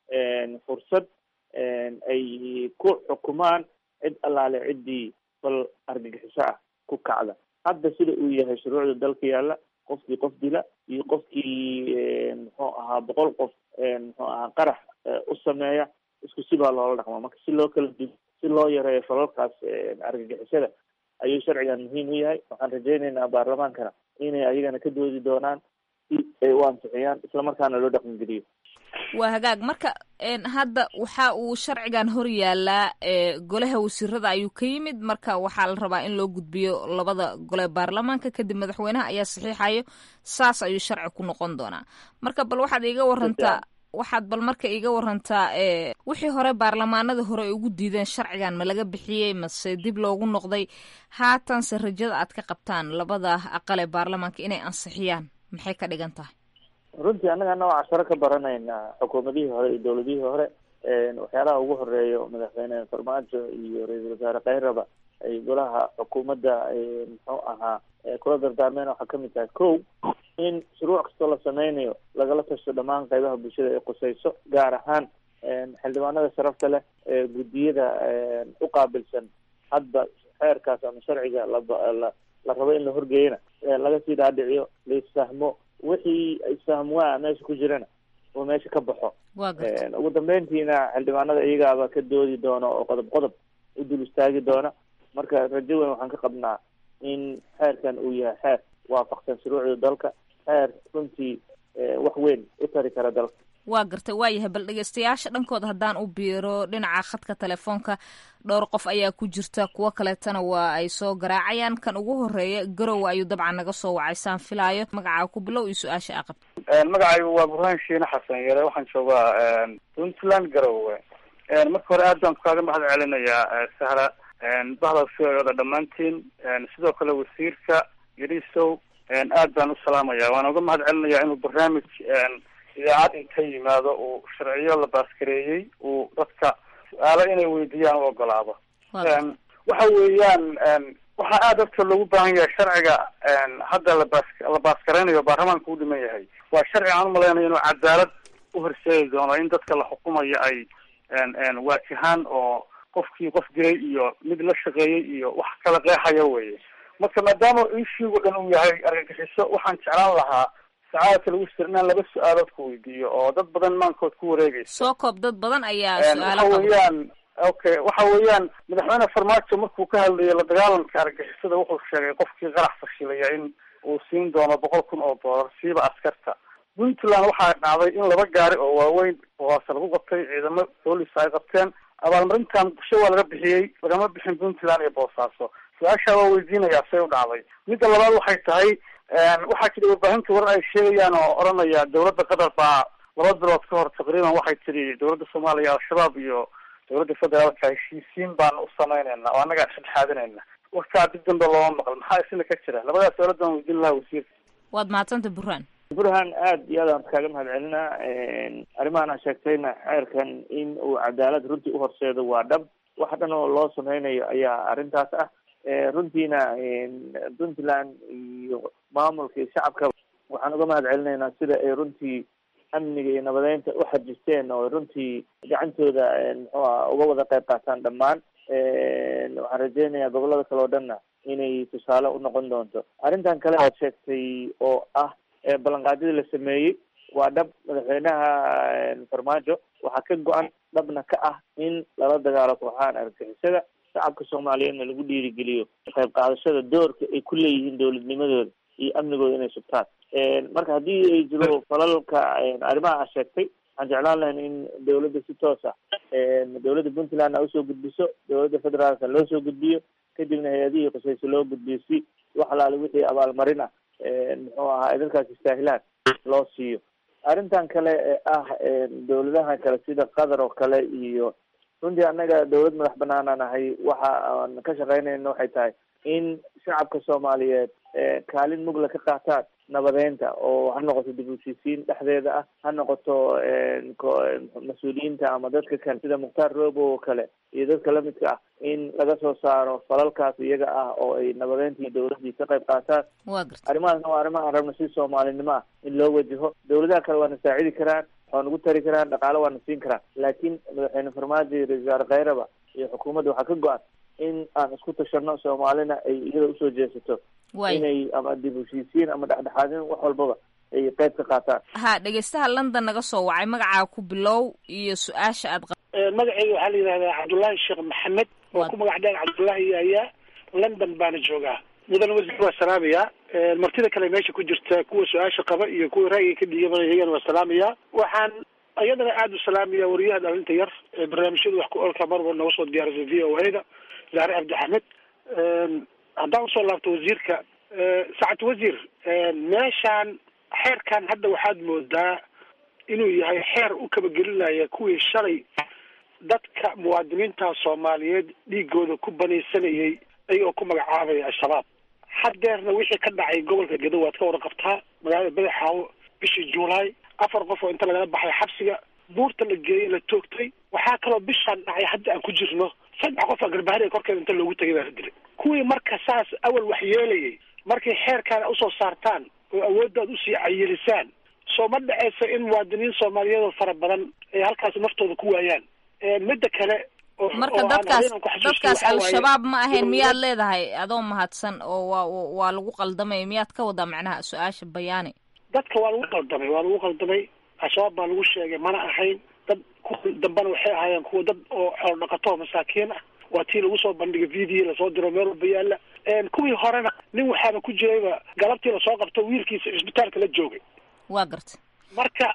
Speaker 10: fursad ay ku xukumaan cid allaale ciddii bal argagixiso ah ku kacda hadda sida uu yahay shuruucda dalka yaalla qofkii qof dila iyo qofkii muxuu ahaa boqol qof muxuu ahaa qarax u sameeya isku si baa loola dhaqma marka si loo kala dugo si loo yareeyo falalkaas argagixisada ayuu sharcigan muhiim u yahay waxaan rajaynaynaa baarlamaankana inay ayagana ka doodi doonaan si ay u ansixiyaan islamarkaana loo dhaqangeliyo
Speaker 7: waa hagaag marka hadda waxa uu sharcigan hor yaalaa golaha wasiirada ayuu ka yimid marka waxaa la rabaa in loo gudbiyo labada gole baarlamaanka kadib madaxweynaha ayaa saxiixayo saas ayuu sharci ku noqon doonaa marka bal waxaad iiga warantaa waxaad bal marka iiga warantaa wixii hore baarlamaanada hore ay ugu diideen sharcigan ma laga bixiyey mase dib loogu noqday haatanse rajada aad ka qabtaan labada aqal ee baarlamaanka inay ansixiyaan maxay ka dhigan tahay
Speaker 10: runtii annaga nooca casharo ka baranayna xukuumadihii hore iyo dowladihii hore waxyaalaha ugu horeeyo madaxweyne farmaajo iyo ra-iisul wasaare kayraba ay golaha xukuumadda muxuu ahaa kula dardaarmeen waxaa kamid tahay ko in shuruuc kastoo la sameynayo lagala tasho dhammaan qaybaha bulshada ay qusayso gaar ahaan xildhibaanada sharafta leh ee guddiyada u qaabilsan hadba xeerkaas ama sharciga laba la la rabo in la horgeeyana laga sii dhaadhiciyo laisfahmo wixii isfahmwaa meesha ku jirana oo meesha ka baxo ugu dambeyntiina xildhibaanada iyagaaba ka doodi doona oo qodob qodob u dul istaagi doona marka rajo weyn waxaan ka qabnaa in xeerkan uu yahay xeer waafaqsan shuruucda dalka xeer runtii wax weyn u tari kara dalka
Speaker 7: waa gartay waa yahay bal dhegeystayaasha dhankooda haddaan u biiro dhinaca khadka telefoonka dhowr qof ayaa ku jirta kuwo kaleetana waa ay soo garaacayaan kan ugu horeeya garowe ayuu dabcan naga soo wacay saan filaayo magacaa ku bilow iyo su-aasha aa qabta
Speaker 11: magacaygu waa burhaan shiine xasan yare waxaan joogaa puntland garowe marka hore aad baan kaaga mahad celinayaa sahra bahda fiooda dhammaantiin sidoo kale wasiirka yarisow aad baan u salaamaya waan uga mahad celinayaa inuu barnaamij idaacad inta yimaado uu sharciyo la baaskareeyey uu dadka su-aalo inay weydiiyaan u ogolaado waxa weeyaan waxaa aada dadka loogu baahan yahay sharciga hadda labas la baaskareynaya baarlamaanka u dhiman yahay waa sharci aan umalaynayo inuu cadaalad u horseedi doono in dadka la xukumayo ay waajahaan oo qofkii qof dilay iyo mid la shaqeeyey iyo wax kala qeexaya weye marka maadaama ishiigu dhan uu yahay argagixiso waxaan jeclaan lahaa sacaadka lagu sir inaan laba su-aalood ku weydiiyo oo dad badan maankood ku wareegaysa
Speaker 7: soo koob dad badan ayaa
Speaker 11: waxa
Speaker 7: su-aalo
Speaker 11: weeyaan okay waxa weeyaan madaxweyne farmaajo markuu ka hadlayay la dagaalanka argagixisada wuxuu sheegay qofkii qarax fashilaya in uu siin doono boqol kun oo doolar siiba askarta puntland waxaa dhacday in laba gaari oo waaweyn hoose lagu qabtay ciidamo boolis ay qabteen abaalmarintan bulsho waa laga bixiyey lagama bixin puntland iyo boosaaso su-aashaa waa weydiinayaa say u dhacday midda labaad waxay tahay waxaa jira warbaahinta warar ay sheegayaan oo odhanaya dawladda qatar baa laba bilood ka hor taqriiban waxay tiri dowladda soomaaliya al-shabaab iyo dowladda federaalka heshiisiin baan u samaynayna oo annagaa dhexdhexaadinayna warkaa dib dambe looma maqal maxaa isina ka jira labadaas dowladdan weydiin lahaa wasiirka
Speaker 7: waad mahadsanta burhaan
Speaker 10: burhan aada iyo aad aan kaaga mahad celinaa arrimahan aan sheegtayna xeerkan in uu cadaalad runtii uhorseedo waa dhab wax dhan oo loo sameynayo ayaa arrintaas ah runtiina puntland iyo maamulka iyo shacabka waxaan uga mahad celinaynaa sida ay runtii amniga iyo nabadeynta u xajisteen oo runtii gacantooda muxuuha uga wada qayb qaataan dhammaan waxaan rajeynayaa gobolada kale oo dhanna inay tusaale u noqon doonto arrintan kale aad sheegtay oo ah ballanqaadyadii la sameeyey waa dhab madaxweynaha farmaajo waxaa ka go-an dhabna ka ah in lala dagaalo kooxahan argagixisada shacabka soomaaliyeedna lagu dhiirigeliyo qayb qaadashada doorka ay ku leeyihiin dowladnimadooda iyo amnigooda inay sugtaan marka haddii ay jiro falalka arrimaha a sheegtay waxaan jeclaan lahayn in dowladda si toos ah dowladda puntlandna usoo gudbiso dowladda federaalka loo soo gudbiyo kadibna hay-adihii qusayso loo gudbiyo si wax alaale wixii abaalmarin ah muxuu ahaa ay dadkaas istaahilaan loo siiyo arrintan kale ee ah dowladaha kale sida qatar oo kale iyo runtii annaga dowlad madax banaanaan ahay waxa aan ka shaqeynayna waxay tahay in shacabka soomaaliyeed kaalin mugla ka qaataan nabadeynta oo ha noqoto dib u heshiisiin dhexdeeda ah ha noqoto mas-uuliyiinta ama dadka kale sida mukhtaar robo oo kale iyo dadka lamidka ah in laga soo saaro falalkaas iyaga ah oo ay nabadeyntii dowladdii ka qayb qaataan arrimahaasna waa arrimaha aan rabno si soomaalinimo ah in loo wajaho dowladaha kale waana saacidi karaan waa nagu tari karaan dhaqaale waana siin karaan laakiin madaxweyne farmaajo iyo ra-isul wasaare khayraba iyo xukuumadda waxaa ka go-an in aan isku tashano soomaalina ay iyada usoo jeesato inay ama dib heshiisiin ama dhexdhexaadin wax walbaba ay qayb ka qaataan
Speaker 7: ha dhegeystaha london naga soo wacay magacaa ku bilow iyo su-aasha aad
Speaker 12: magacayga waxaa la yidhahdaa cabdullaahi sheekh maxamed oo ku magac dheer cabdullaahi yaayaa london baana joogaa mudane wasiir waa salaamayaa martida kale meesha ku jirta kuwa su-aasha qaba iyo kuwa ra'yiga ka dhiibanaya iyagana waa salaamayaa waxaan iyadana aada u salaamaya wariyaha dhalinta yar ee barnaamijyada wax ku olka marba nooga soo diyaarisay v o a da zaare cabdi axmed haddaan usoo laabto wasiirka sacad wasiir meeshaan xeerkan hadda waxaad moodaa inuu yahay xeer u kabagelinaya kuwii shalay dadka muwaadiniinta soomaaliyeed dhiigooda ku banaysanayay ayagoo ku magacaabaya al-shabaab haddeerna wixii ka dhacay gobolka gedo waad ka warqabtaa magaalada badaxaawo bishii juulaay afar qof oo inta lagala baxay xabsiga buurta la geeyey la toogtay waxaa kaloo bishaan dhacay hadda aan ku jirno saddex qof aa garbahariga korkeeda inta loogu tagay baa la dilay kuwii marka saas awal wax yeelayay markay xeerkaana usoo saartaan oo awooddaad usii cayilisaan soo ma dhaceysa in muwaadiniin soomaaliyeed oo fara badan ay halkaas naftooda ku waayaan midda kale
Speaker 7: marka dadkaas dadkaas al-shabaab ma ahayn miyaad leedahay adoo mahadsan oo waa waa lagu qaldamay miyaad ka wadaa macnaha su-aasha bayaani
Speaker 12: dadka waa lagu qaldamay waa lagu qaldamay al-shabaab baa lagu sheegay mana ahayn dad kuwa dambena waxay ahaayeen kuwa dad oo xoolo dhaqato masaakiin ah waa tii lagu soo bandhigay video lasoo diro meel walba yaalla kuwii horena nin waxaaba ku jirayba galabtii lasoo qabto wiilkiisa cisbitaalka la joogay
Speaker 7: waa garta
Speaker 12: marka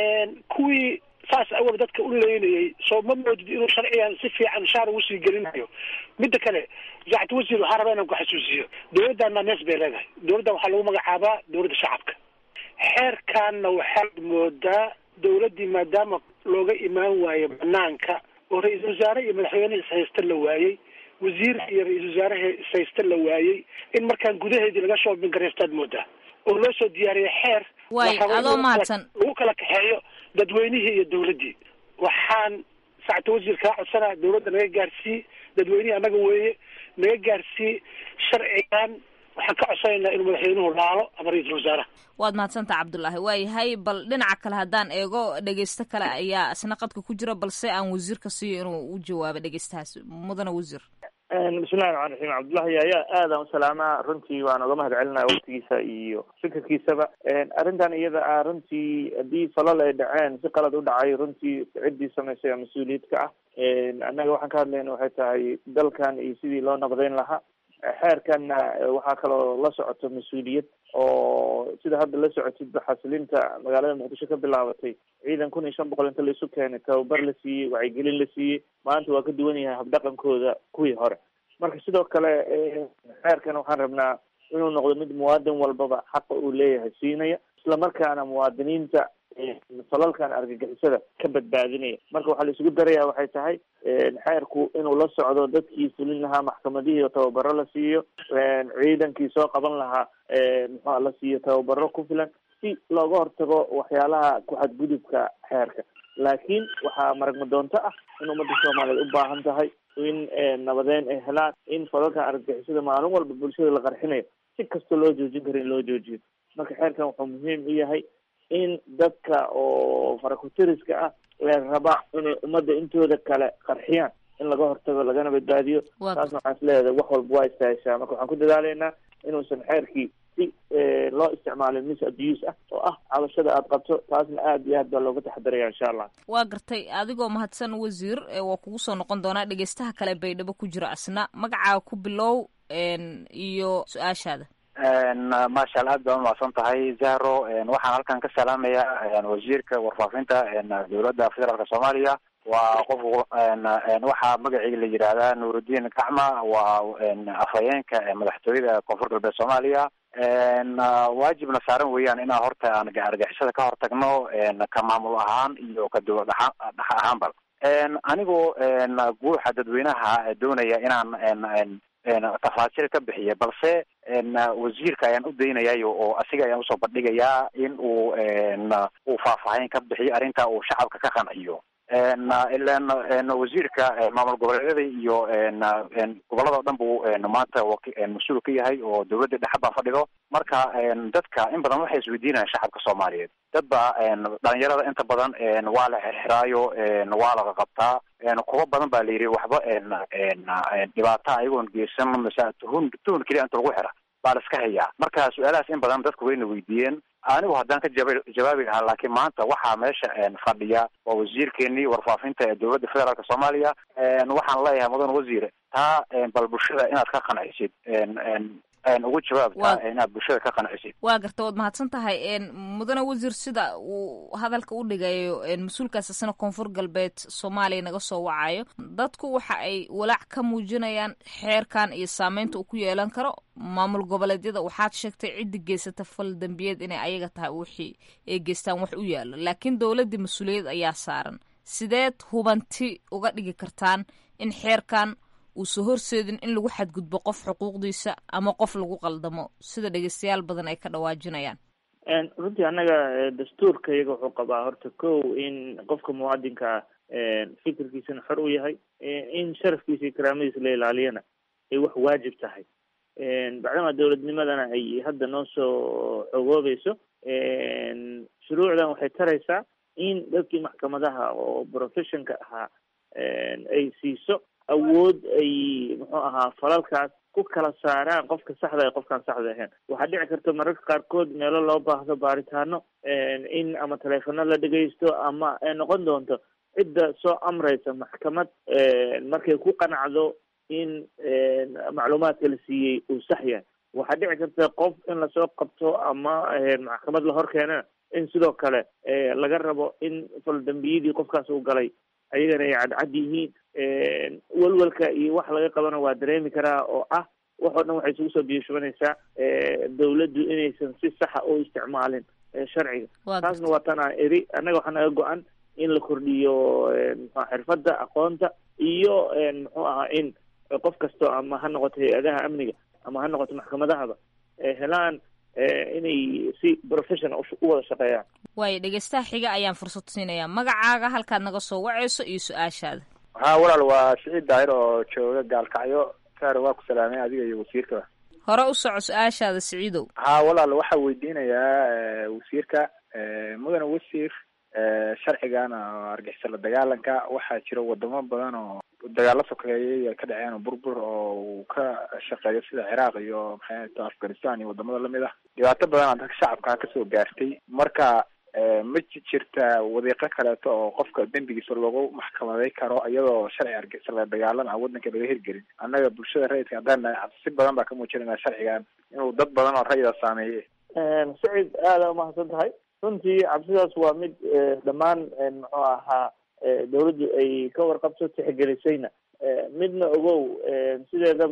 Speaker 12: kuwii saas awal dadka u leynayay soo ma moodid inuu sharcigan si fiican shaar ugu sii gelinayo midda kale sacad wasiir waxaa rabaa inaan ku xasuusiyo dowladdaana nees bay leedahay dowladdan waxaa lagu magacaabaa dowladda shacabka xeerkaanna waxaad moodaa dowladdii maadaama looga imaan waayo banaanka oo ra-iisul wasaare iyo madaxweyne ishaysta la waayey wasiir iyo ra-iisul wasaare ishaysta la waayey in markaan gudaheedii laga soo bingareystaad moodaa oo loo soo diyaariyay xeer
Speaker 7: way adoo mahadsan
Speaker 12: lagu kala kaxeeyo dadweynihii iyo dowladdii waxaan sacta wasiir kaa codsanaa dowladda naga gaarsii dadweynihii annaga weeye naga gaarsii sharcigan waxaan ka codsanaynaa inuu madaxweynuhu laalo ama ra-iisul wasaaraha
Speaker 7: waad mahadsantaha cabdullaahi waayahay bal dhinaca kale haddaan eego dhegeysto kale ayaa isna qadka ku jira balse aan wasiirka siiyo inuu u jawaabo dhegeystahaas mudane wasiir
Speaker 10: bismillahi raxmaan raxiim cabdullahi yaaya aadaan u salaamaa runtii waan uga mahad celinaya waqtigiisa iyo fikirkiisaba arrintan iyada ah runtii haddii falal ay dhaceen si qalad u dhacay runtii ciddii samaysay oo mas-uuliyadka ah annaga waxaan ka hadlayna waxay tahay dalkan iyo sidii loo naqdayn lahaa xeerkanna waxaa kaloo la socoto mas-uuliyad oo sida hadda la socotid xasilinta magaalada muqdisho ka bilaabatay ciidan kun iyo shan boqol inta laisu keenay tababar la siiyey wacyigelin la siiyey maanta waa ka duwan yahay habdhaqankooda kuwii hore marka sidoo kale xeerkan waxaan rabnaa inuu noqdo mid muwaadin walbaba xaqa uu leeyahay siinaya isla markaana muwaadiniinta falalkan argagixisada ka badbaadinaya marka waxaa la isugu daraya waxay tahay xeerku inuu la socdo dadkii fulin lahaa maxkamadihii oo tababaro la siiyo ciidankii soo qaban lahaa muxua la siiyo tababaro ku filan si looga hortago waxyaalaha ku-xadgudubka xeerka laakiin waxaa maragma doonto ah in ummadda soomaaliyeed u baahan tahay in nabadeyn ay helaan in falalkan argagixisada maalin walba bulshada la qarxinayo si kasta loo joojin karo in loo joojiyo marka xeerkan wuxuu muhiim u yahay in dadka oo farakutiriska ah ee raba inay ummadda intooda kale qarxiyaan in laga hortago lagana badbaadiyo taasna waxaan isleedahay wax walba waa istaahishaa marka waxaan ku dadaalaynaa inuusan xeerkii si loo isticmaalin mis abuse ah oo ah cabashada aada qabto taasna aada iyo aad baa looga taxadaraya insha allah
Speaker 7: waa gartay adigoo mahadsan wasiir waa kugu soo noqon doonaa dhegeystaha kale baydhabo ku jiro asna magacaa ku bilow iyo su-aashaada
Speaker 13: maasha alla aad baa umahadsan tahay zahro waxaan halkan ka salaamayaa wasiirka warfaafinta dowladda federaalka soomaaliya waa qof waxaa magaceyga la yidhaahdaa nuurudiin gacma waa afhayeenka madaxtooyada koonfur galbeed soomaaliya waajibna saaran weeyaan inaan horta aan argixisada ka hortagno ka maamul ahaan iyo ka dowlad dhex ahaanba anigoo guuxa dadweynaha doonaya inaan tafaasiil ka bixiya balse wasiirka ayaan u daynayayo oo asiga ayaan usoo bandhigayaa in uu uu faahfaahin ka bixiyo arrinta uu shacabka ka qanciyo ilan wasiirka maamul goboleedyada iyo gobolada o dhan buu maanta mas-uul ka yahay oo dowladda dhexe baa fadhido marka dadka in badan waxay isweydiinayaan shacabka soomaaliyeed dad ba dhalinyarada inta badan waa la xirxiraayo waa laga qabtaa kuwa badan baa la yidhi waxba dhibaata ayagoon geysan mase tuhun tuhun keliya inta lagu xira baa la iska hayaa marka su-aalahaas in badan dadku wayna weydiiyeen anigu haddaan ka jaba jawaabi lahaa laakiin maanta waxaa meesha fadhiya waa wasiirkeenii warfaafinta ee dowladda federaalka soomaaliya waxaan leeyahay mudan wasiir taa bal bulshada inaad ka qancisid ugu jawaabta inaad bulshada ka qancisid
Speaker 7: waa garta waad mahadsan tahay mudane wasiir sida uu hadalka u dhigayo mas-uulkaas isna koonfur galbeed soomaaliya naga soo wacayo dadku waxa ay walaac ka muujinayaan xeerkan iyo saameynta uu ku yeelan karo maamul goboleedyada waxaad sheegtay ciddi geysata fal dembiyeed inay ayaga tahay wixii ay geystaan wax u yaalo laakiin dowladdii mas-uuliyad ayaa saaran sideed hubanti uga dhigi kartaan in xeerkan uusa horseedin in lagu xadgudbo qof xuquuqdiisa ama qof lagu qaldamo sida dhegeystayaal badan ay ka dhawaajinayaan
Speaker 10: runtii annaga dastuurka iyaga wuxuu qabaa horta kow in qofka muwaadinka fikirkiisana xor u yahay in sharafkiisa iyo karaamadiisa la ilaaliyana ay wax waajib tahay bacdama dowladnimadana ay hadda noo soo xogoobayso shuruucdan waxay taraysaa in dadkii maxkamadaha oo professionka ahaa ay siiso awood ay muxuu ahaa falalkaas ku kala saaraan qofka saxda ee qofkaan saxda ahayn waxaa dhici karta mararka qaarkood meelo loo baahdo baaritaano in ama taleefono la dhegaysto ama ay noqon doonto cidda soo amraysa maxkamad markay ku qanacdo in macluumaadka la siiyey uu sax yahay waxaa dhici karta qof in lasoo qabto ama maxkamad la hor keenana in sidoo kale laga rabo in faldambiyadii qofkaas uu galay ayagana ay cadcad yihiin welwelka iyo wax laga qabana waa dareemi karaa oo ah waxoo dhan waxay isugu soo biyashubanaysaa dawladdu inaysan si saxa u isticmaalin sharciga taasna waa tan aan eri annaga waxaa naga go-an in la kordhiyo mxua xirfadda aqoonta iyo muxuu ahaa in qof kasto ama ha noqoto hay-adaha amniga ama ha noqoto maxkamadahaba helaan inay si professional u wada shaqeeyaan
Speaker 7: waayo dhegeystaha xiga ayaan fursad siinayaa magacaaga halkaad naga soo waceyso iyo su-aashaada
Speaker 14: haa walaal waa siciid daahir oo jooga gaalkacyo saar waa ku salaamay adiga iyo wasiirkaba
Speaker 7: hore u soco su-aashaada siciidow
Speaker 14: haa walaal waxaa weydiinayaa wasiirka mudane wasiir sharcigan oo argixisa la dagaalanka waxaa jira wadamo badan oo dagaalo sokeeyay ay ka dhaceen oo burbur oo uu ka shaqeeyo sida ciraaq iyo maxay to afghanistan iyo wadamada lamid ah dhibaato badan aa dadka shacabka kasoo gaartay marka ma jirta wadiiqo kaleeto oo qofka dembigiisa lagu maxkamaday karo iyadoo sharci argixisa la dagaalan aan wadanka laga hirgelin annaga bulshada rayidka haddaan nahay cabsi badan baa ka muujinayna sharcigan inuu dad badan oo rayida saameeye
Speaker 10: sacid aada umahadsan tahay runtii cabsidaas waa mid dhammaan muxuu ahaa dawladdu ay ka warqabto tixgelisayna midna ogow sideedaba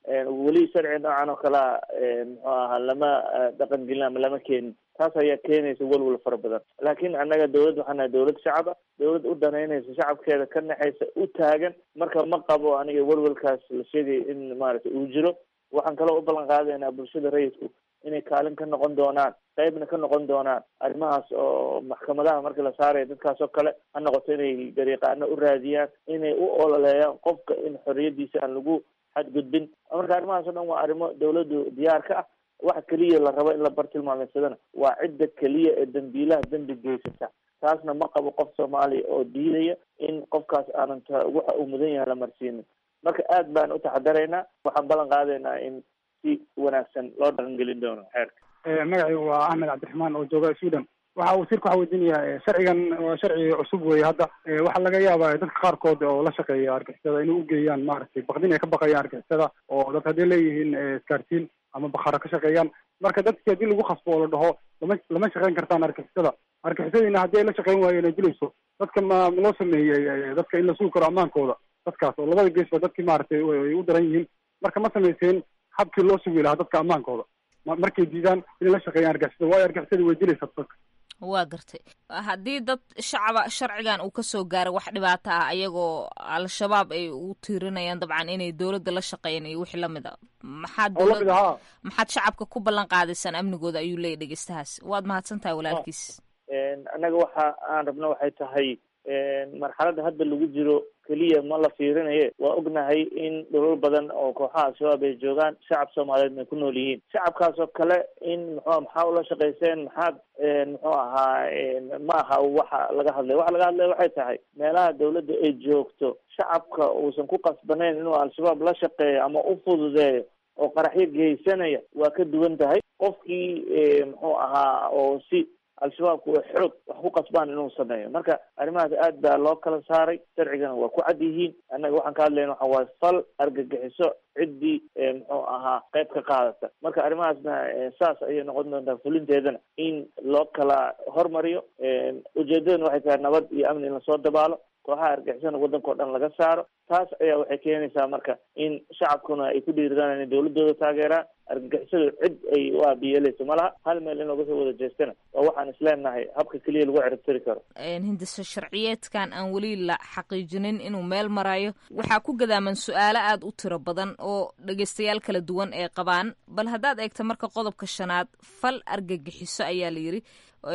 Speaker 10: weli sharci noocan oo kalea muxuu ahaa lama dhaqan gelin ama lama keenin taas ayaa keenaysa welwel fara badan laakiin annaga dawlad waxaan nahay dawlad shacab ah dawlad u danaynaysa shacabkeeda ka naxaysa u taagan marka ma qabo aniga welwelkaas la sheegaya in maaragtay uu jiro waxaan kaloo u ballan qaadaynaa bulshada rayidku inay kaalin ka noqon doonaan qaybna ka noqon doonaan arrimahaas oo maxkamadaha marka la saaraya dadkaas oo kale ha noqoto inay dariiqaano u raadiyaan inay u ololeeyaan qofka in xorriyadiisa aan lagu xadgudbin marka arrimahaas oo dhan waa arrimo dawladdu diyaar ka ah waxa keliya la rabo in la bartilmaameysadana waa cidda keliya ee dambiilaha dembi geysata taasna ma qabo qof soomaaliya oo diidaya in qofkaas aanan ta waxa uu mudan yahay la marsiinin marka aad baan u taxadaraynaa waxaan ballan qaadaynaa in si wanaagsan loo dhaqangelin doono xeerka
Speaker 15: magacaygu waa axmed cabdiraxmaan oo jooga sudan waxa wasiirka waxa weydiinayaa sharcigan waa sharci cusub weeye hadda waxaa laga yaabaa dadka qaarkood oo la shaqeeya argixisada inay ugeeyaan maaragtay baqdin ay ka baqayaan argixisada oo dad hadday leeyihiin iskaartiin ama bakara ka shaqeeyaan marka dadki haddii lagu khasbo oo la dhaho lama lama shaqeyn kartaan argixisada argixisadiina haddii ay la shaqeyn waayeen ay dilayso dadka ma loo sameeyey dadka in la sugi karo ammaankooda dadkaas oo labada geesba dadkii maaragtay ay u daran yihiin marka ma samayseen habkii loo sugi lahaa dadka ammaankooda markay diidaan inay la shaqeeyaan argixisada waayo argixisada way dilaysaa dadka
Speaker 7: waa gartay haddii dad shacaba sharcigan uu kasoo gaaray wax dhibaato ah ayagoo al-shabaab ay u tiirinayaan dabcan inay dowladda la shaqeeyaan iyo wixii lamid a maxaad dowlad maxaad shacabka ku ballan qaadaysaan amnigooda ayuu leeyahy dhegeystahaas waad mahadsan tahay walaalkiis
Speaker 10: annaga waxa aan rabno waxay tahay marxaladda hadda lagu jiro keliya ma la fiirinaye waa ognahay in dhulal badan oo kooxaha al-shabaab ay joogaan shacab soomaaliyeed ay ku nool yihiin shacabkaas oo kale in muxua maxaa ula shaqayseen maxaad muxuu ahaa ma aha waxa laga hadlay waxa laga hadlaya waxay tahay meelaha dawladda ay joogto shacabka uusan ku qasbanayn inuu al-shabaab la shaqeeyo ama u fududeeyo oo qaraxyo geysanaya waa ka duwan tahay qofkii muxuu ahaa oo si al-shabaabku way xoog wax ku qasbaan inuu sameeyo marka arrimahaas aad baa loo kala saaray sharcigana waa ku cad yihiin annaga waxaan ka hadlayna waxa waaye fal argagixiso ciddii muxuu ahaa qayb ka qaadata marka arrimahaasna saas ayay noqon doontaa fulinteedana in loo kala hormariyo ujeedadana waxay tahay nabad iyo amni in lasoo dabaalo kooxaha argixisana waddanka o dhan laga saaro taas ayaa waxay keenaysaa marka in shacabkuna ay ku dhiiradaan inay dawladooda taageeraan argagixisadu cid ay u aabiyeeleyso ma laha hal meel in looga soo wada jeestana waa waxaan isleenahay habka keliya lagu ciribtiri karo
Speaker 7: hindisa sharciyeedkan aan weli la xaqiijinin inuu meel marayo waxaa ku gadaaman su-aalo aada u tiro badan oo dhegeystayaal kala duwan ay qabaan bal haddaad eegto marka qodobka shanaad fal argagixiso ayaa la yidhi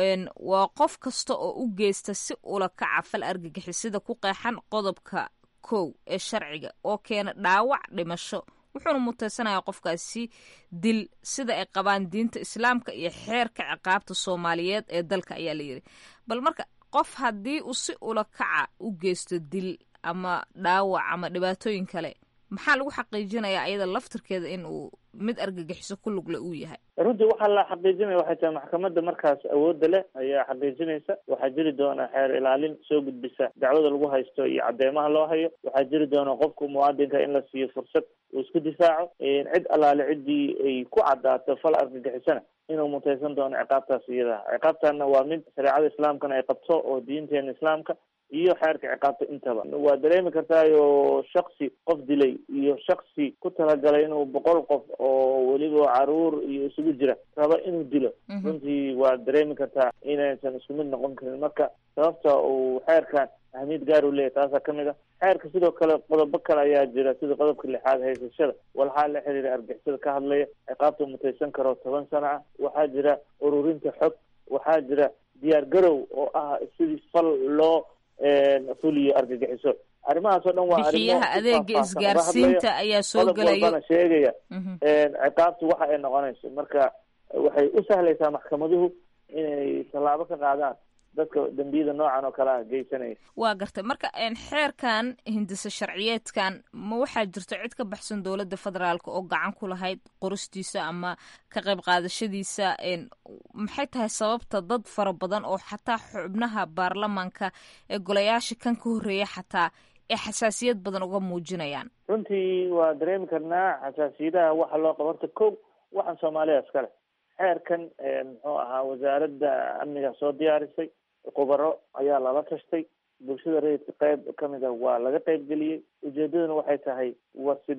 Speaker 7: waa qof kasta oo u geysta si ula kaca fal argagixisada ku qeexan qodobka kow ee sharciga oo keena dhaawac dhimasho wuxuuna mutaysanayaa qofkaasi dil sida ay qabaan diinta islaamka iyo xeerka ciqaabta soomaaliyeed ee dalka ayaa la yidhi bal marka qof haddii uu si ula kaca u geysto dil ama dhaawac ama dhibaatooyin kale maxaa lagu xaqiijinayaa ayada laftirkeeda in uu mid argagixiso ku lugle uu yahay
Speaker 10: runtii waxaa la xaqiijinaya waxay tahay maxkamadda markaas awoodda leh ayaa xaqiijinaysa waxaa jiri doona xeer ilaalin soo gudbisa dacwada lagu haysto iyo cadeymaha loo hayo waxaa jiri doona qofka muwaadinka in la siiyo fursad uu isku difaaco cid allaale ciddii ay ku cadaato fal argagixisana inuu mutaysan doono ciqaabtaas iyada ciqaabtana waa mid shareecada islaamkana ay qabto oo diinteena islaamka iyo xeerka ciqaabta intaba waa dareemi kartaayo shaksi qof dilay iyo shaksi ku talagalay inuu boqol qof oo weliba caruur iyo isugu jira raba inuu dilo runtii waa dareemi kartaa inaysan isku mid noqon karin marka sababta uu xeerkan ahmiyad gaar u leeyahy taasaa kamid a xeerka sidoo kale qodobo kale ayaa jira sida qodobka lixaad haysashada walxaa la xiriira argixisada ka hadlaya ciqaabta mutaysan karo toban sano ah waxaa jira ururinta xog waxaa jira diyaar garow oo ah sidii fal loo fuliyo argagixiso arrimahaas oo dhan waa
Speaker 7: bixiyaha adeega isgaarsiinta ayaa soo gelaya
Speaker 10: sheegaya ciqaabtu waxa ay noqonayso marka waxay u sahlaysaa maxkamaduhu inay tallaabo ka qaadaan dadka dembiyada noocan oo kale ah geysanaya
Speaker 7: waa gartay marka xeerkan hindise sharciyeedkan ma waxaa jirto cid ka baxsan dowladda federaalka oo gacan ku lahayd qoristiisa ama ka qayb qaadashadiisa maxay tahay sababta dad fara badan oo xataa xubnaha baarlamaanka ee golayaasha kan ka horreeya xataa ee xasaasiyad badan uga muujinayaan
Speaker 10: runtii waa dareemi karnaa xasaasiyadaha waxa loo qabo horta ko waxaan soomaaliya iskale xeerkan muxuu ahaa wasaaradda amniga soo diyaarisay khubaro ayaa lala tashtay bulshada rayidka qayb kamid ah waa laga qayb geliyey ujeedaduna waxay tahay war sidee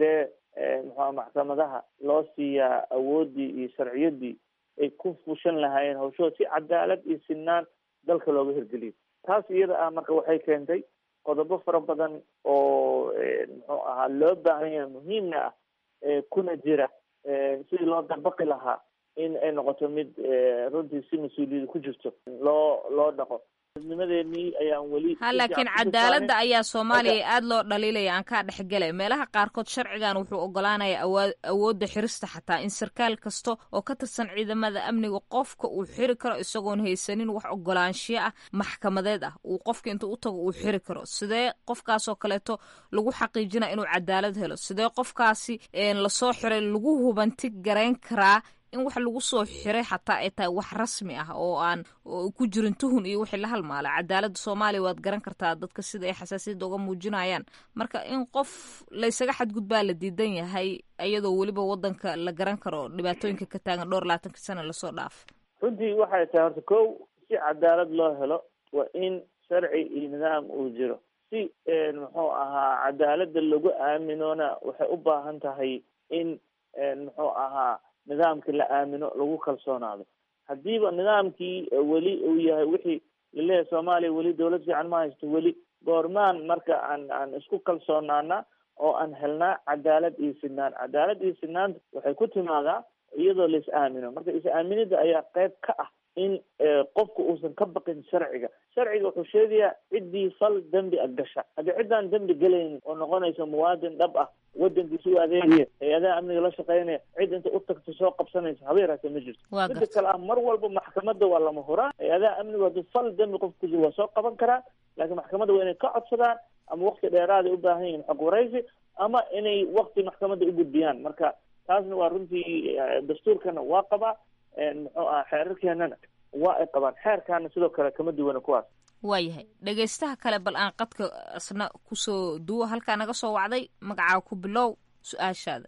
Speaker 10: muxua maxkamadaha loo siiyaa awooddii iyo sharciyadii ay ku fushan lahaayeen hawshooda si cadaalad iyo sinaan dalka looga hirgeliyo taas iyada ah marka waxay keentay qodobo fara badan oo muxuu ahaa loo baahan yahay muhiimna ah kuna jira sidii loo dabaqi lahaa in ay noqoto mid runtii si mas-uuliyada ku jirto loo loo dhaqo nimadeenii ayaan weli
Speaker 7: ha laakiin cadaaladda ayaa soomaaliya aada loo dhaliilaya aan kaa dhexgelay meelaha qaarkood sharcigan wuxuu ogolaanaya awaa awoodda xirista xataa in sarkaal kasta oo ka tirsan ciidamada amniga qofka uu xiri karo isagoon haysanin wax ogolaanshiyo ah maxkamadeed ah uu qofka intuu u tago uu xiri karo sidee qofkaasoo kaleeto lagu xaqiijinaya inuu cadaalad helo sidee qofkaasi lasoo xiray lagu hubanti garayn karaa in wax lagu soo xiray xataa ay tahay wax rasmi ah oo aan ku jirin tuhun iyo wixii la halmaala cadaaladda soomaaliya waad garan kartaa dadka sida ay xasaasiyadda uga muujinayaan marka in qof laysaga xadgudbaa la diidan yahay iyadoo weliba wadanka la garan karo dhibaatooyinka ka taagan dhowr labaatanka sana lasoo dhaaf
Speaker 10: runtii waxay tahay horta kow si cadaalad loo helo waa in sharci iyo nidaam uu jiro si muxuu ahaa cadaaladda lagu aaminoona waxay u baahan tahay in muxuu ahaa nidaamkii la aamino lagu kalsoonaado haddiiba nidaamkii weli uu yahay wixii laleeyahay soomaaliya weli dawlad fiican ma haysto weli goormaan marka aan aan isku kalsoonaana oo aan helnaa cadaalad iyo sinaan cadaalad iyo sinaanta waxay ku timaadaa iyadoo la is aamino marka is-aaminida ayaa qayb ka ah in qofku uusan ka baqin sharciga sharciga wuxuu sheegayaa ciddii fal dembi a gasha haddii ciddaan dembi gelaynin oo noqonaysa muwaadin dhab ah wadankiisa u adeegaya hay-adaha amniga la shaqeynaya cid inta u tagta soo qabsanaysa haba yaraatee ma jirto midda kale ah mar walba maxkamadda waa lama huraan hay-adaha amnigu haddii fal dembi qofka kujiro waa soo qaban karaa laakiin maxkamadda waa inay ka codsadaan ama wakti dheeraaday u baahan yihin xog waraysi ama inay wakti maxkamadda u gudbiyaan marka taasna waa runtii dastuurkana waa qabaa muxuu aha xeerarkeenana waa ay qabaan xeerkaana sidoo kale kama duwana kuwaas
Speaker 7: waayahay dhegaystaha kale bal aan qadka asna kusoo duwo halkaa naga soo wacday magacaa ku bilow su-aashaada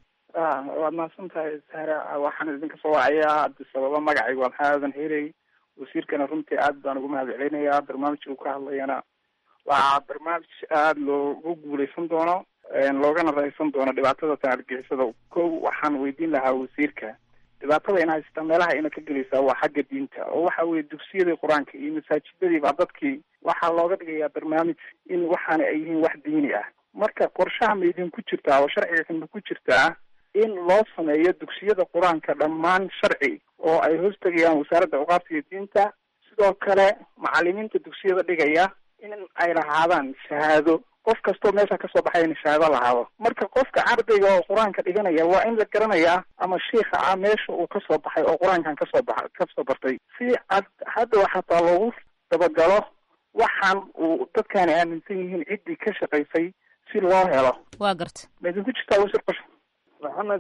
Speaker 14: waad mahadsan tahay sahra waxaan idinka soo wacayaa haddi sababa magacaygu waa maxaa aadan helay wasiirkana runtii aad baan ugu mahad celinayaa barnaamijka uu ka hadlayana waa barnaamij aada loogu guuleysan doono loogana raysan doono dhibaatada tan argixisada kow waxaan weydiin lahaa wasiirka dhibaatada in haysata meelaha ina ka gelaysaa waa xagga diinta oo waxa weye dugsiyadii qur-aanka iyo masaajidadii baa dadkii waxaa looga dhigayaa barnaamij in waxaana ay yihiin wax diini ah marka qorshaha ma idinku jirtaa oo sharciga ma ku jirtaa in loo sameeyo dugsiyada qur-aanka dhammaan sharci oo ay hoos tegayaan wasaaradda awqaafta iyo diinta sidoo kale macalimiinta dugsiyada dhigaya in ay lahaadaan shahaado qof kastoo meesha kasoo baxay in shahaado lahaado marka qofka ardayga oo qur-aanka dhiganaya waa in la garanayaa ama shiika ah meesha uu kasoo baxay oo qur-aankan kasoo baxa kasoo bartay si ad hadda xataa loogu dabagalo waxaan uu dadkaani aaminsan yihiin ciddii ka shaqaysay si loo helo
Speaker 7: waa garta
Speaker 14: ma idinku jirtaa wasiir qosh
Speaker 10: maxamed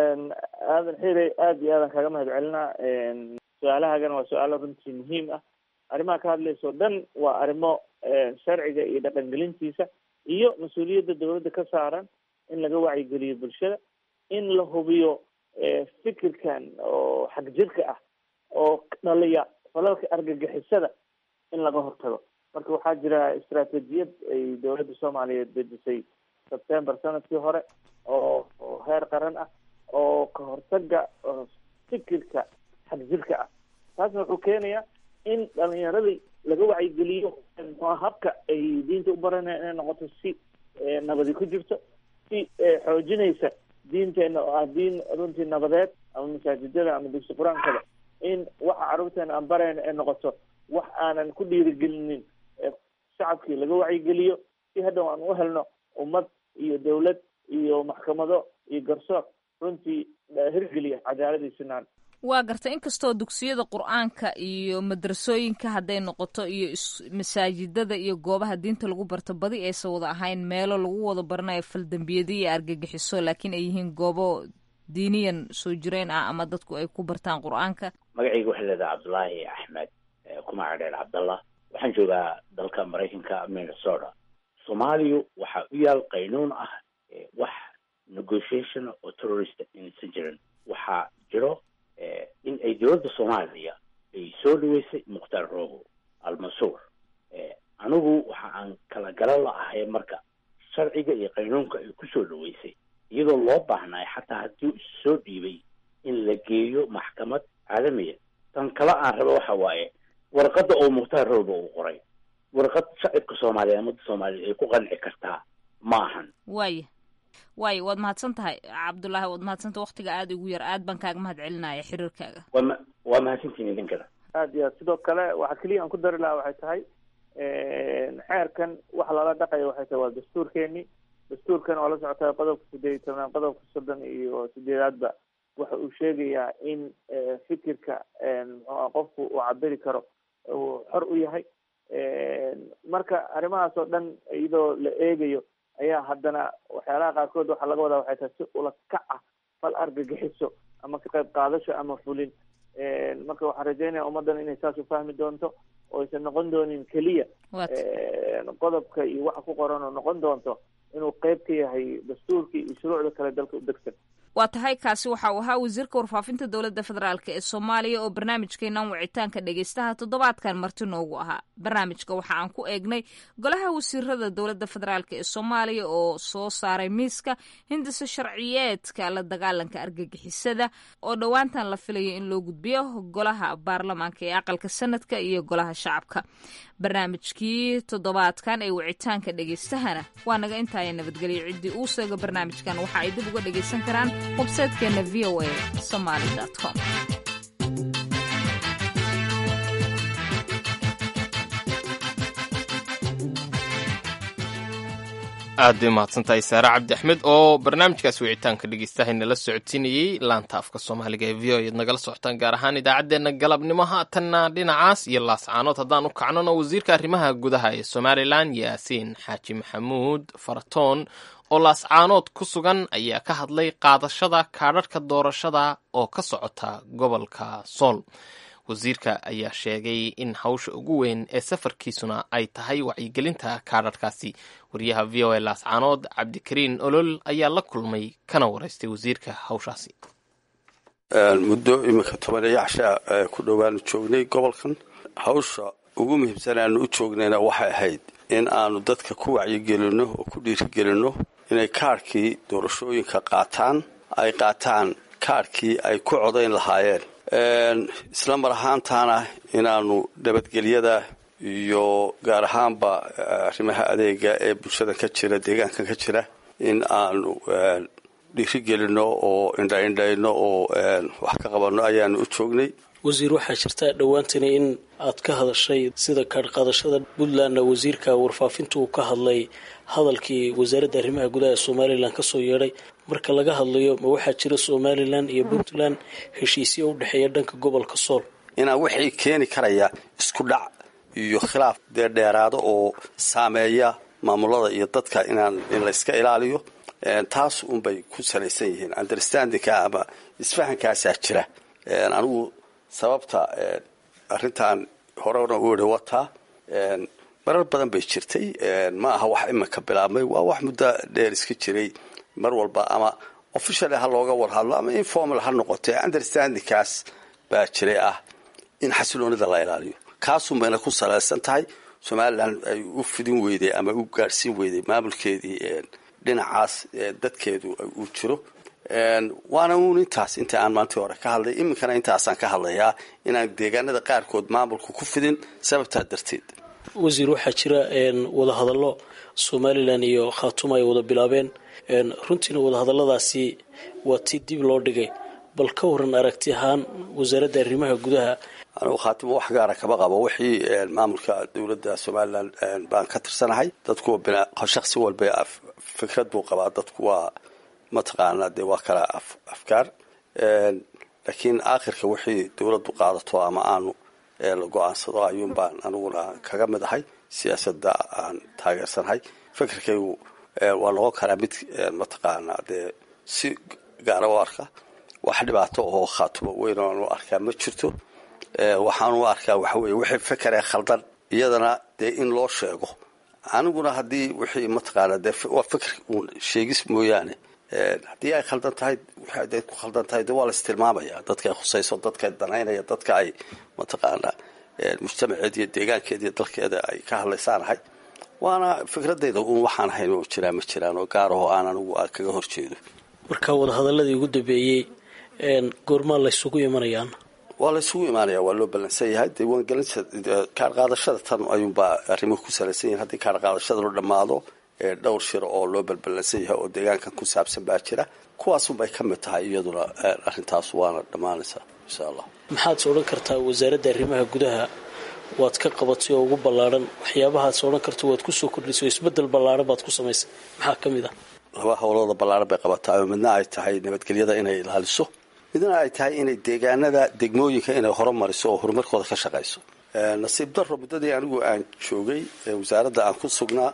Speaker 10: aadan xirey aada iyo aadan kaaga mahad celinaa su-aalahaagana waa su-aalo runtii muhiim ah arrimaha ka hadlaysa o dhan waa arrimo sharciga iyo dhaqangelintiisa iyo mas-uuliyadda dawladda ka saaran in laga wacyigeliyo bulshada in la hubiyo fikirkan oo xag jirka ah oo dhaliya falalka argagixisada in laga hortago marka waxaa jira istaraatijiyad ay dawladda soomaaliyeed dejisay sebtember sanadkii hore oo oo heer qaran ah oo ka hortaga fikirka xag jirka ah taasna wuxuu keenayaa in dhalinyaradii laga wacyigeliyo habka ay diinta u baranaya inay noqoto si nabadi ku jirto si xoojinaysa diinteena oo ah diin runtii nabadeed ama masaajidada ama dugsi qur-aankada in waxa carruurteena aan barayna ay noqoto wax aanan ku dhiirigelinin shacabkii laga wacyigeliyo si hadhow aan u helno ummad iyo dawlad iyo maxkamado iyo garsoor runtii hirgeliya cadaaladii sinaan
Speaker 7: waa garta inkastoo dugsiyada qur-aanka iyo madrasooyinka hadday noqoto iyo masaajidada iyo goobaha diinta lagu barto badi aysan wada ahayn meelo lagu wada baranayo faldambiyadiyo iyo argagixiso laakiin ay yihiin goobo diiniyan soo jireen ah ama dadku ay ku bartaan qur-aanka
Speaker 16: magacayga waxaa leedaha cabdulaahi axmed kumaaca dheer cabdallah waxaan joogaa dalka maraykanka minnesota soomaaliya waxaa u yaal qaynuun ah wax negotiation oo terrorist inaysan jirin waxaa jiro in ay dowladda soomaaliya ay soo dhaweysay mukhtaar rogo almansuur anigu waxa aan kala galan la ahay marka sharciga iyo qaynuunka ay kusoo dhaweysay iyadoo loo baahnaayo xataa haddii is soo dhiibay in la geeyo maxkamad caalamiya tan kale aan raba waxa waaye warqadda oo mukhtaar rowba uu qoray warqad shacibka soomaaliya ummadda soomaaliya ay ku qanci kartaa ma ahan
Speaker 7: waaya waaya waad mahadsan tahay cabdullaahi waad mahadsantahay waktiga aada igu yar aad baan kaaga mahad celinaya xiriirkaaga
Speaker 16: waa ma waa mahadsantihin idinkana
Speaker 10: aad iyo aad sidoo kale waxaa keliya aan ku dari lahaa waxay tahay xeerkan waxa lala dhaqaya waxay tahay waa dastuurkeeni dastuurkan oo la socota qodobka sideed iyo tobnaad qodobka soddon iyo sideedaadba waxa uu sheegayaa in fikirka muxuua qofku uu cabiri karo uu xor u yahay marka arrimahaas oo dhan iyadoo la eegayo ayaa haddana waxyaalaha qaarkood waxaa laga wadaa waxay tahay si ula kac ah fal argagixiso ama ka qayb qaadasho ama fulin marka waxaan rajeynaya ummaddan inay saas u fahmi doonto oo aysan noqon doonin keliya qodobka iyo waxa ku qoran oo noqon doonto inuu qeyb ka yahay dastuurkii iyo shuruucda kale dalka u degsan
Speaker 7: waa tahay kaasi waxa uu ahaa wasiirka warfaafinta dowladda federaalk ee soomaaliya oo barnaamijkeenan wicitaanka dhegeystaha toddobaadkan marti noogu ahaa barnaamijka waxa aan ku eegnay golaha wasiirada dowladda federaalk ee soomaaliya oo soo saaray miiska hindisa sharciyeedka la dagaalanka argagixisada oo dhowaantan la filayo in loo gudbiyo golaha baarlamaanka ee aqalka sanadka iyo golaha shacabka barnaamijkii toddobaadkan ee wicitaanka dhegeystahana waa naga intaaya nabadgelyo ciddii uu seego barnaamijkan waxa ay dib uga dhegaysan karaan websaytekeena v o a somaly com
Speaker 2: aad bay mahadsantahay saare cabdi axmed oo barnaamijkaas wicitaanka dhegeystahay nala socodsiinayey laanta afka soomaaliga ee v o eed nagala socotaan gaar ahaan idaacaddeenna galabnimo haatanna dhinacaas iyo laascaanood haddaan u kacnona wasiirka arrimaha gudaha ee somalilan yaasiin xaaji maxamuud faratoon oo laascaanood ku sugan ayaa ka hadlay qaadashada kaadharhka doorashada oo ka socota gobolka sool wasiirka ayaa sheegay in hawsha ugu weyn ee safarkiisuna ay tahay wacyigelinta kaadharhkaasi wariyaha v o a laascaanood cabdikariin olol ayaa la kulmay kana waraystay wasiirka hawshaasi
Speaker 17: muddo iminka tobaneeyo cashaa ku dhowaanu joognay gobolkan hawsha ugu muhiimsan aanu u joognayna waxay ahayd in aanu dadka ku wacyigelinno oo ku dhiirigelinno inay kaadhkii doorashooyinka qaataan ay qaataan kaadhkii ay ku codayn lahaayeen isla mar ahaantaana inaanu nabadgelyada iyo gaar ahaanba arrimaha adeega ee bulshada ka jira deegaanka ka jira in aanu dhiirigelinno oo indhaindhayno oo wax ka qabanno ayaanu u joognay
Speaker 18: wasiir waxaa jirta dhowaantani in aad ka hadashay sida kaadhqaadashada puntlandna wasiirka warfaafinta uu ka hadlay hadalkii wasaaradda arrimaha gudaha ee somalilan kasoo yeedhay marka laga hadlayo ma waxaa jira somalilan iyo puntland heshiisyo u dhexeeya dhanka gobolka sool
Speaker 17: inaan wixii keeni karaya isku dhac iyo khilaaf dee dheeraado oo saameeya maamulada iyo dadka inaan in layska ilaaliyo taas unbay ku salaysan yihiin understandingka ama isfahankaasaa jira anigu sababta arrintan horena u ihi wataa marar badan bay jirtay ma aha wax iminka bilaabmay waa wax muddo dheer iska jiray mar walba ama officially ha looga warhadlo ama informal ha noqotee understandingkaas baa jiray ah in xasiloonida la ilaaliyo kaasun bayna ku salaysan tahay somalilan ay u fidin weyday ama u gaadhsiin weyday maamulkeedii dhinacaas dadkeedu uu jiro waana uun intaas inta aan maantii hore ka hadlay iminkana intaasaan ka hadlayaa inaan deegaanada qaarkood maamulka ku fidin sababtaa darteed
Speaker 18: wasiir waxaa jira wadahadallo somalilan iyo khaatuma ay wada bilaabeen runtiina wadahadalladaasi waa tii dib loo dhigay bal ka waran aragti ahaan wasaaradda arrimaha gudaha
Speaker 17: anugu khaatimo wax gaara kama qabo wixii maamulka dowladda somalilan baan ka tirsanahay dadkuwa shaksi walba fikrad buu qabaa dadku waa mataqaanaa dee waa kala afkaar laakiin aakhirka wixii dowladdu qaadato ama aanu la go-aansado ayuun baan aniguna kaga mid ahay siyaasadda aan taageersanahay fikirkaygu waa noqon karaa mid mataqaanaa dee si gaara u arka wax dhibaato oo khaatumo weyn oan u arkaa ma jirto waxaan u arkaa waxa weye wixii fikeree khaldan iyadana dee in loo sheego aniguna haddii wixii mataqaanaa dee waa fikir uun sheegis mooyaane haddii ay khaldan tahay waxay ku khaldan tahay de waa la istilmaamaya dadka ay khusayso dadka danaynaya dadka ay mataqaanaa mujtamaceed iyo deegaankeeda iyo dalkeeda ay ka hadlaysaanahay waana fikradayda uun waxaan ahayn oo jiraa ma jiraan oo gaar ahoo aan anigu kaga horjeedo
Speaker 18: marka wadahadaladii ugu dambeeyey goormaa laysugu imanayaan
Speaker 17: waa laysugu imaanaya waa loo ballansan yahay diiwaangelinta kaar qaadashada tan ayuunbaa arrimuhu ku salaysan yahin haddii kaar qaadashada la dhammaado dhowr shir oo loo balballansan yahay oo deegaankan ku saabsan baa jira kuwaasunbay ka mid tahay iyaduna arrintaas waana dhammaanaysaa insha allah
Speaker 18: maxaad odhan kartaa wasaaradda arrimaha gudaha waad ka qabatay oo ugu ballaadhan waxyaabahaad odhan karta waad kusoo kordhisay oo isbedel ballaadhan baad ku samaysay maxaa ka mid ah
Speaker 17: laba howlooda ballaadhan bay qabataa oo midna ay tahay nabadgelyada inay ilaaliso midna ay tahay inay deegaanada degmooyinka inay horumariso oo horumarkooda ka shaqayso nasiib daro muddadii anigu aan joogay wasaaradda aan ku sugnaa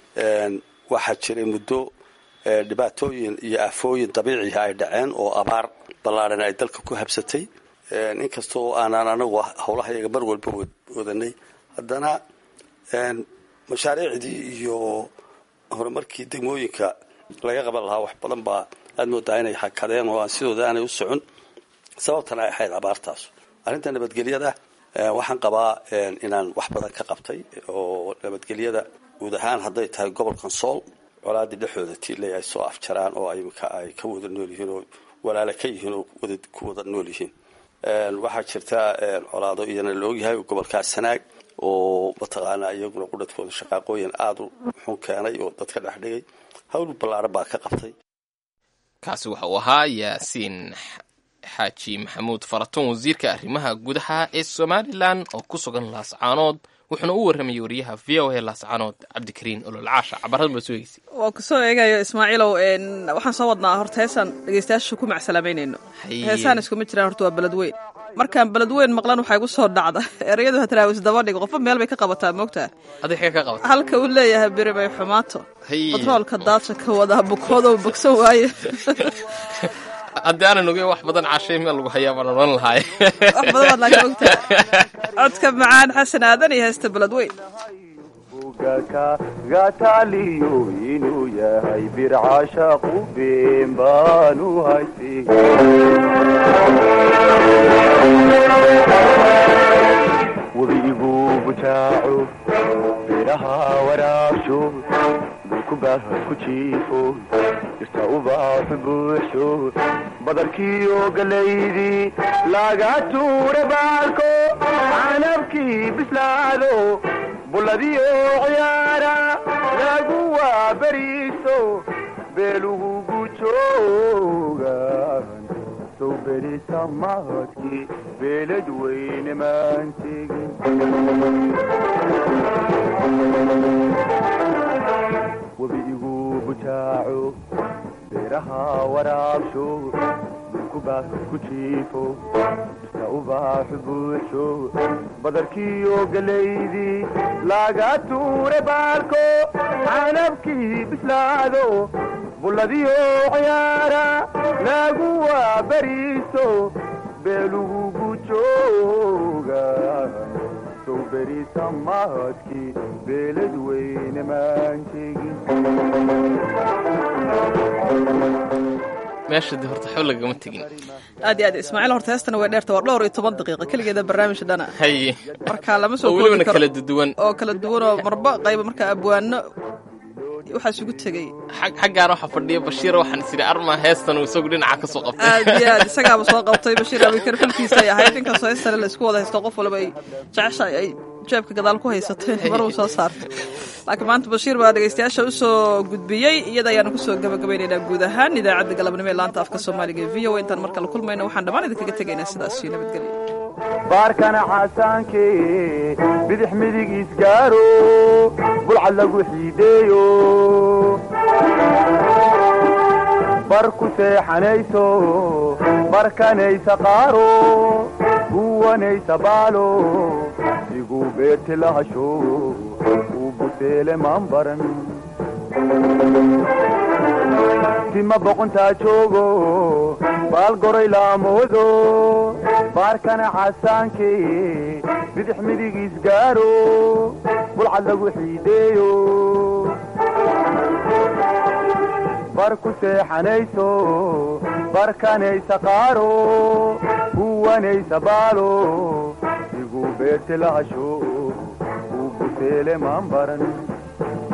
Speaker 17: waxaa jiray muddo dhibaatooyin iyo aafooyin dabiiciha ay dhaceen oo abaar ballaadhan ay dalka ku habsatay inkastoo aanaan anagu howlaha iyaga mar walba wadanay haddana mashaariicdii iyo horumarkii degmooyinka laga qaban lahaa wax badan baa aad moodaa inay hakadeen oo aan sidooda aanay u socon sababtana ay ahayd abaartaas arrinta nabadgelyada waxaan qabaa inaan wax badan ka qabtay oo nabadgelyada guud ahaan hadday tahay gobolkan sool colaadii dhexdooda tiiley ay soo afjaraan oo imika ay ka wada nool yihiin oo walaala ka yihiin oo ku wada nool yihiin waxaa jirta colaado iyana la ogyahay gobolkaas sanaag oo mataqaanaa iyaguna qudhadkooda shaqaaqooyin aada u xun keenay oo dadka dhex dhigay hawl ballaaran baa ka qabtay
Speaker 2: kaasi waxa uu ahaa yaasiin xaaji maxamuud faratuun wasiirka arrimaha gudaha ee somalilan oo ku sugan laascaanood wuxuuna u warramayay wariyaha v o a laascaanood cabdikariin ololcaasha cabarada baa soo egeysay
Speaker 1: waa kusoo eegayo ismaaciilow waxaan soo wadnaa horta heesaan dhegeystayaasha ku macsalaameynayno heesaan iskuma jiraan horta waa beled weyn markaan beled weyn maqlan waxaa igu soo dhacda ereyadu hatraawis daba dhigo qofba meel bay ka qabataa moogtaa
Speaker 2: adig xee ka qabata
Speaker 1: halka uu leeyahay beri bay xumaato batroolka daadsha ka wadaa bukoodow bogsan waaye
Speaker 2: haddii aanan ogeyn wax badan cashay meel lagu hayaa baan odhan lahaay
Speaker 1: wax badan baad laaga ogtaa codka macaan xasan aadan iyo heesta beled weyn
Speaker 19: gataaliyo inuu yahay bircashaqu been baanu haysi webigu bujaaco biraha waraabsho dhulku baahad ku jiifo jirta ubaaxu buuxsho badarkiiyo galaydii laga tuure baalko canabkii bislaado bulladiyo ciyaara lagu waaberiiso beelugu gujoogan sow berisa mahadkii beelad weyne maan tegin webi igu bujaaco beeraha waraabsho dhulku baah ku jiifo jirta ubaaxu buuxsho badarkiiyo galaydii laga tuure baalko canabkii bislaado bulladiyo ciyaara lagu waaberiiso beelugu gujooga sow berisa mahadkii beelad weyne maan tegin
Speaker 2: meesha de horta xol lagama tegin
Speaker 1: aad iyo aad ismaaciil horta heestana way dheerta waa dhowr iyo toban daqiiqa keligeeda barnaamijka dhana
Speaker 2: haye
Speaker 1: marka lama soo
Speaker 2: oo
Speaker 1: koobi
Speaker 2: welibana
Speaker 1: karo
Speaker 2: kala duwan
Speaker 1: oo kala duwan oo marba qayba marka abwaano waxaa isugu tegay
Speaker 2: Xag- xaggaan waxaa fadhiya bashiir waxaan is idhi arma heestan uu isagu dhinaca ka soo qabtay
Speaker 1: aad iyo aad isagaaba soo qabtay bashiir abikar filkiisa ay ahayd inkastoo heestana la isku wada haysto qof walba ay jeceshahay ay jeebka gadaal ku haysatay mar uu soo saartay laakiin maanta bashiir baa dhegeystayaasha usoo gudbiyey iyada ayaanu kusoo gabagabaynaynaa guud ahaan idaacadda galabnimo ee laanta afka soomaaliga ee v o a intaan mar kale kulmayna waxaan dhammaan idinkaga tegaynaa sidaas iyo nabadgelyo
Speaker 19: baarkana xasaanke bidix midig isgaaro bulcad lagu xiideeyo bar ku seexanayso barkanaysa qaaro guwanaysa baalo igu beerti lahasho uu buseele maan baran tima boqontaa joogo baal goray laamoodo baarkana xasaanke bidix midig isgaaro bulcad lagu xiideeyo bar ku seexanayso barkanaysa qaaro guwanaysa baalo igu beerti lahasho uu buseele maan baran